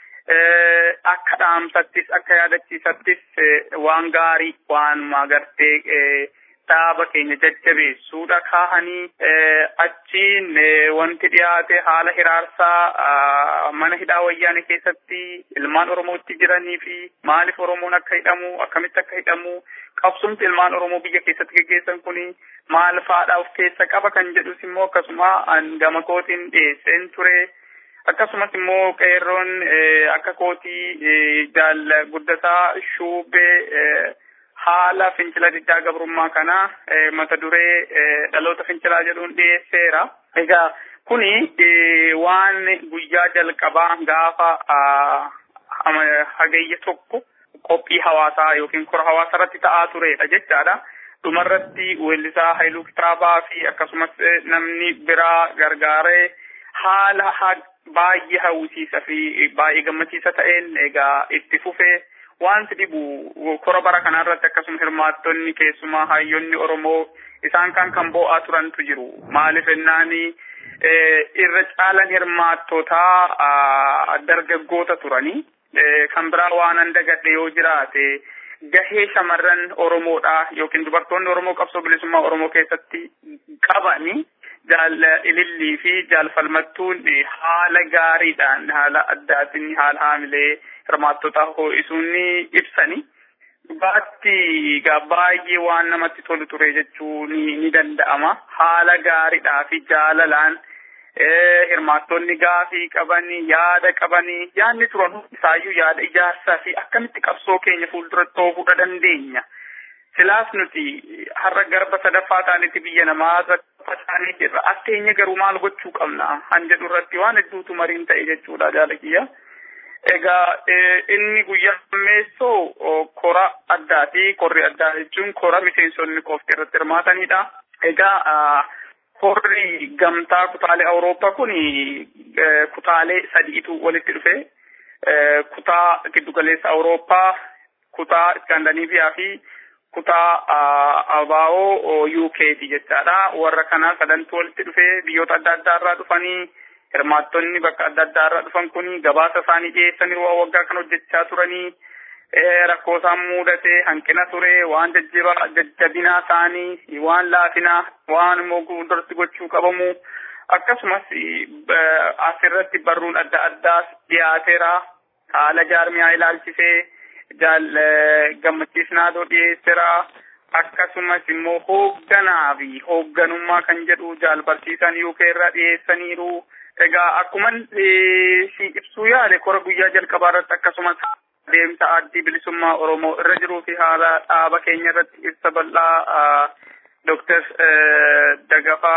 akka dhaamsattis akka yaadachiisattis waan gaarii waan magartee dhaaba keenya jajjabeessuudha kaahanii achiin wanti dhiyaate haala hiraarsaa mana hidhaa wayyaane keessatti ilmaan oromootti jiranii fi maaliif oromoon akka hidhamu akkamitti akka hidhamu qabsumti ilmaan oromoo biyya keessatti geggeessan kuni maal faadha of keessa qaba kan jedhus immoo akkasuma gama kootiin dhiyeesseen ture. akkasumas immoo qeerroon akka kootii jaal guddataa shuubee haala fincila diddaa gabrummaa kana mata duree dhaloota fincilaa jedhuun dhiyeesseera. Egaa kuni waan guyyaa jalqabaa gaafa hagayya tokko qophii hawaasaa yookiin kora hawaasaa irratti ta'aa turedha jechaadha. Dhumarratti weellisaa Haayiluu Kitaabaa fi akkasumas namni biraa gargaaree haala baay'ee hawwisiisa fi baay'ee gammachiisa ta'een egaa itti fufee wanti dhibu kora bara kana irratti akkasuma hirmaattonni keessumaa hayyoonni Oromoo isaan kan kan boo'aa turantu jiru. Maaliif ennaani irra caalan hirmaattotaa dargaggoota turanii kan biraa waan an dagadhe yoo jiraate gahee shamarran Oromoodha yookiin dubartoonni Oromoo qabsoo bilisummaa Oromoo keessatti qabani jaal ilillii fi jaal falmattuun haala gaariidhaan haala addaatiin haala haamilee hirmaattota ho'isuun ni ibsani. Dhugaatti baay'ee waan namatti tolu ture jechuun ni danda'ama. Haala gaariidhaa fi jaalalaan hirmaattonni gaafii qabanii yaada qabanii yaadni turan isaayyuu yaada ijaarsaa fi akkamitti qabsoo keenya fuulduratti oofuudha dandeenya. Silaas nuti har'a garba sadaffaa ta'anitti biyya namaa facaanii jirra. Atteenya garuu maal gochuu qabna? Han jedhu irratti waan hedduutu mariin ta'e jechuudha jaalakiyya. Egaa inni guyyaa ammeessoo kora addaati. Korri addaa jechuun kora miseensonni qofti irratti hirmaatanidha. Egaa korri gamtaa kutaalee Awurooppaa kun kutaalee sadiitu walitti dhufe. Kutaa giddugaleessa Awurooppaa, kutaa Iskaandinaviyaa fi kutaa abaa'oo UKti jechaadha. Warra kana sadantu walitti dhufee biyyoota adda addaa irraa dhufanii hirmaattonni bakka adda addaa irraa dhufan kun gabaasa isaanii dhiyeessanii waa waggaa kan hojjechaa turanii rakkoo isaan mudate hanqina ture waan jajjabaa jajjabinaa isaanii waan laafinaa waan immoo fuulduratti gochuu qabamu akkasumas asirratti barruun adda addaas dhiyaateera haala jaarmiyaa ilaalchisee jaal gammachiisnaadoo dhiyeesseera akkasumas immoo hoogganaa fi hoogganummaa kan jedhu jaal barsiisan UK irraa dhiyeessaniiru. Egaa akkuma si ibsuu yaale kora guyyaa jalqabaa irratti akkasumas deemsa addii bilisummaa Oromoo irra jiruu fi haala dhaaba keenya irratti ibsa bal'aa Dooktar Dagafaa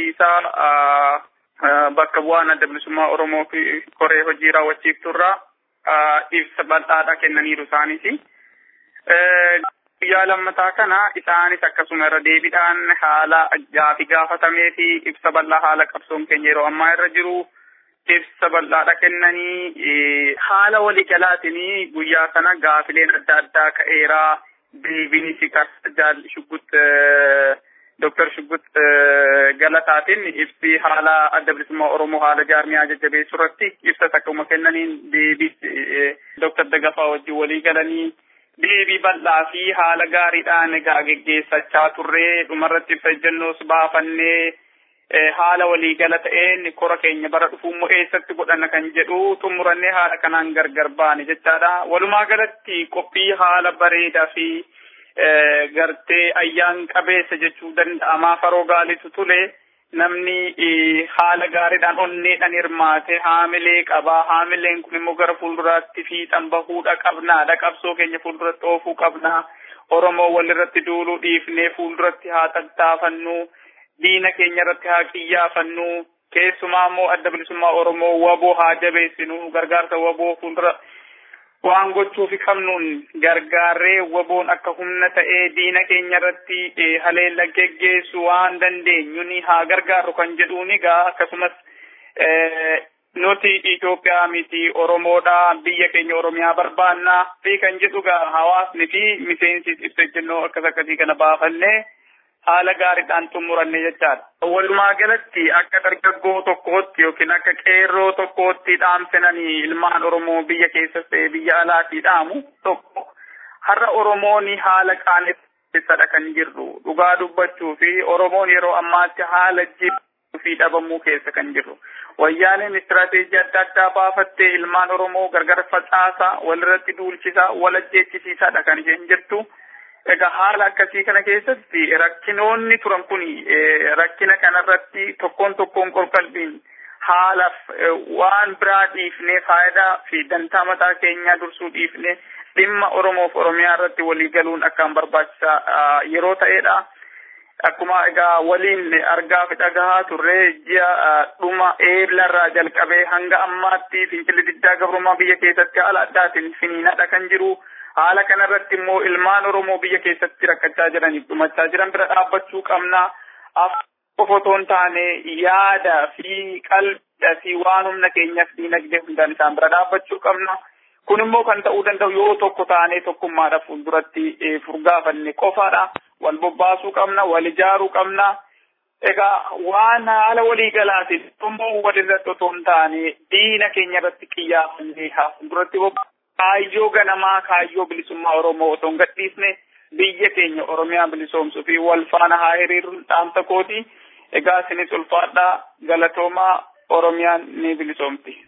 Abdiisaa bakka bu'aan adda bilisummaa Oromoo fi koree hojii raawwachiifturraa ibsa bal'aadha kennaniiru isaanis. Guyyaa lammataa kana isaanis akkasuma irra deebiidhaan haala gaafi gaafatamee fi ibsa bal'aa haala qabsoon keenya yeroo ammaa irra jiru ibsa bal'aadha kennanii haala waliigalaatiin guyyaa kana gaafileen adda addaa ka'eeraa deebiinis jaal shuggut Dooktar Shuggut Galataatiin ibsi haala adda bilisummaa Oromoo haala jaarmiyaa jajjabeessuu irratti ibsa akkuma kennaniin deebii Dooktar Dagafaa wajjin walii galanii deebii bal'aa fi haala gaariidhaan egaa geggeessachaa turree dhumarratti ibsa ejjennoos baafannee haala waliigala ta'een kora keenya bara dhufuummoo eessatti godhanna kan jedhu xumurannee haala kanaan gargar baane jechaadha. Walumaa galatti qophii haala bareedaa fi gartee ayyaan qabeessa jechuu danda'amaa faroo gaalitu tule namni haala gaariidhaan onneedhaan hirmaate haamilee qabaa haamileen kun immoo gara fuulduraatti fiixan bahuudha qabnaadha qabsoo keenya fuulduratti oofuu qabnaa oromoo walirratti duuluu dhiifnee fuulduratti haa tattaafannu diina keenya irratti haa qiyyaafannu keessumaa immoo adda bilisummaa oromoo waboo haa jabeessinu gargaarsa waboo fuuldura waan gochuufi qabnuun gargaarree waboon akka humna ta'ee diina keenya irratti haleella geggeessu waan dandeenyuun haa gargaarru kan jedhuun egaa akkasumas nuti Itoophiyaa miti Oromoodha biyya keenya Oromiyaa barbaannaa fi kan jedhu gaa hawaasni fi miseensis ibsa ejjennoo akkas akkasii kana baafannee haala gaariidhaan xumuranne jechaadha. Walumaa galatti akka dargaggoo tokkootti yookiin akka qeerroo tokkootti dhaamsinanii ilmaan Oromoo biyya keessas ta'e biyya alaatii dhaamu tokko har'a Oromoon haala qaanessadha kan jirru dhugaa dubbachuu fi Oromoon yeroo ammaatti haala jibbuu fi dhabamuu keessa kan jirru. Wayyaaneen istirateejii adda addaa baafattee ilmaan Oromoo gargar facaasaa walirratti duulchisaa wal ajjeechisiisaadha kan isheen jirtu. Egaa haala akkasii kana keessatti rakkinoonni turan kun rakkina kanarratti tokkoon tokkoon qorqalbiin haalaaf waan biraa dhiifnee faayidaa fi dantaa mataa keenyaa dursuu dhiifnee dhimma Oromoof Oromiyaa irratti walii galuun akkaan barbaachisaa yeroo ta'edha. Akkuma egaa waliin argaa fi dhagahaa turre ji'a dhuma eeblarraa jalqabee hanga ammaatti fincilli diddaa gabrummaa biyya keessatti haala addaatiin finiinadha kan jiru. haala kanarratti immoo ilmaan Oromoo biyya keessatti rakkachaa jiraniif dhumachaa jiran bira dhaabbachuu qabna. Qofa otoo hin taane yaada fi qalbii fi waan humna keenyaaf diinagdee hundaan isaan bira dhaabbachuu qabna. Kun immoo kan ta'uu danda'u yoo tokko taanee tokkummaadhaaf fuulduratti furgaafanne qofaadha. Wal bobbaasuu qabna, wal ijaaruu qabna. Egaa waan haala waliigalaatiin immoo walirratti otoo hin taane diina keenya irratti xiyyeeffannee haa fuulduratti bobbaasuu. kaayyoo ganamaa kaayyoo bilisummaa Oromoo otoo hin gadhiisne biyya keenya Oromiyaa bilisoomsuu fi wal faana haa hiriiruun dhaamsa kooti. Egaa isinis ulfaadhaa galatoomaa Oromiyaan ni bilisoomti.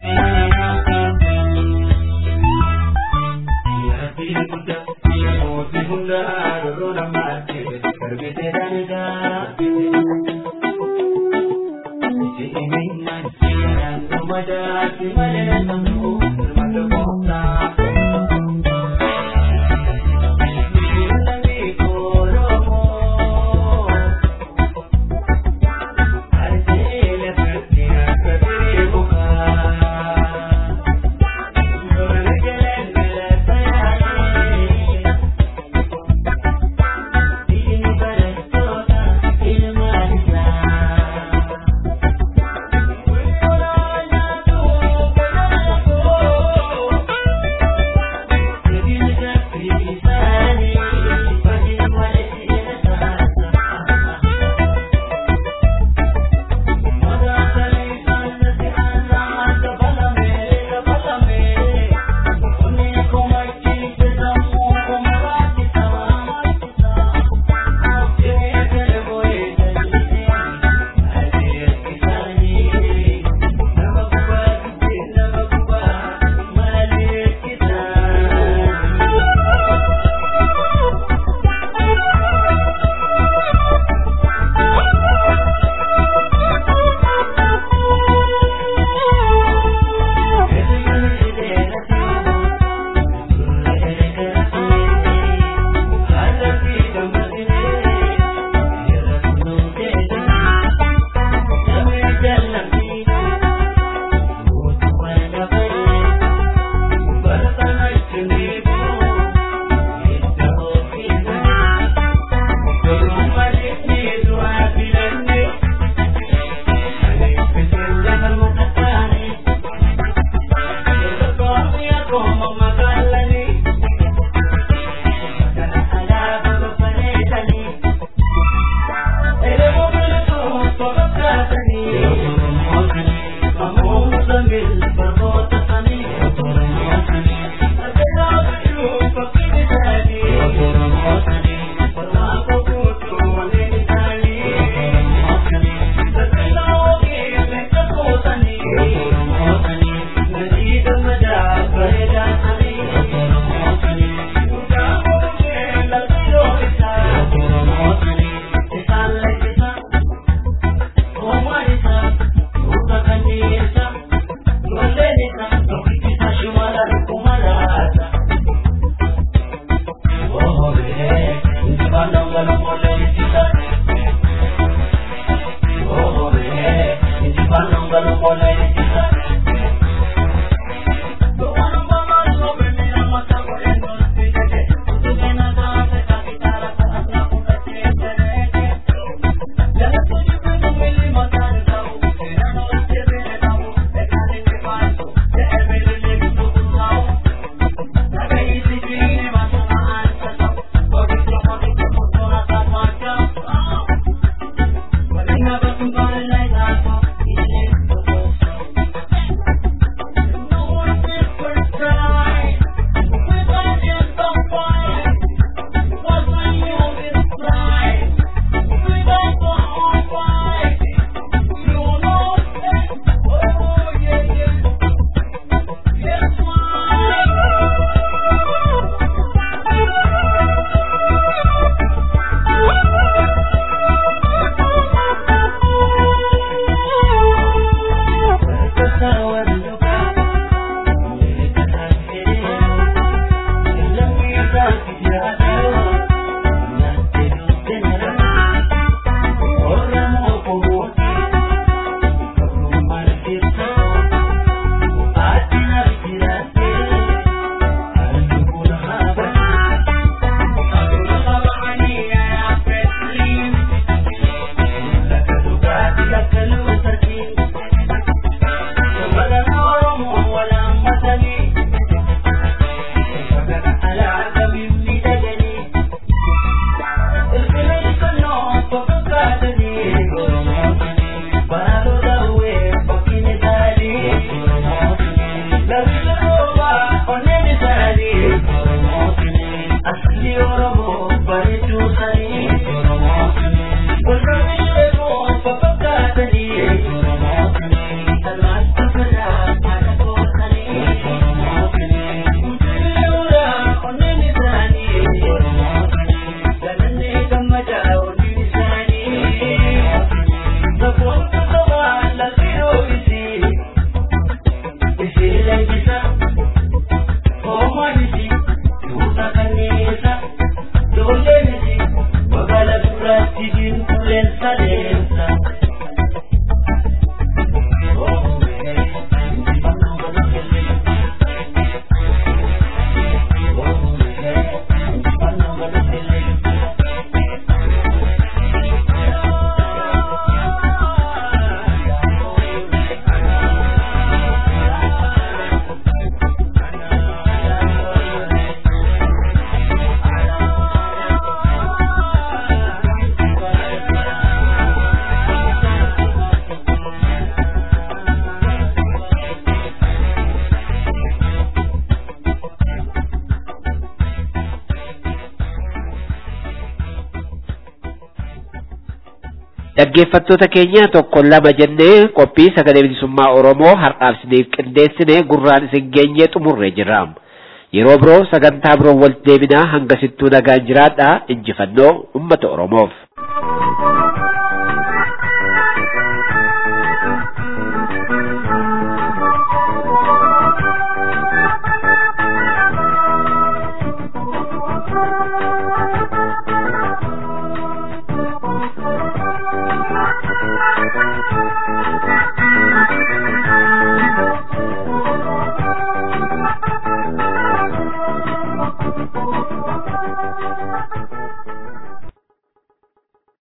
Dhaggeeffattoota keenya tokko lama jennee qophii sagalee bilisummaa Oromoo har'aaf isiniif qindeessine gurraan isin geenyee xumurree jirra. Yeroo biroo sagantaa biroo walitti deebinaa hanga sittuu nagaan jiraadhaa injifannoo uummata Oromoof.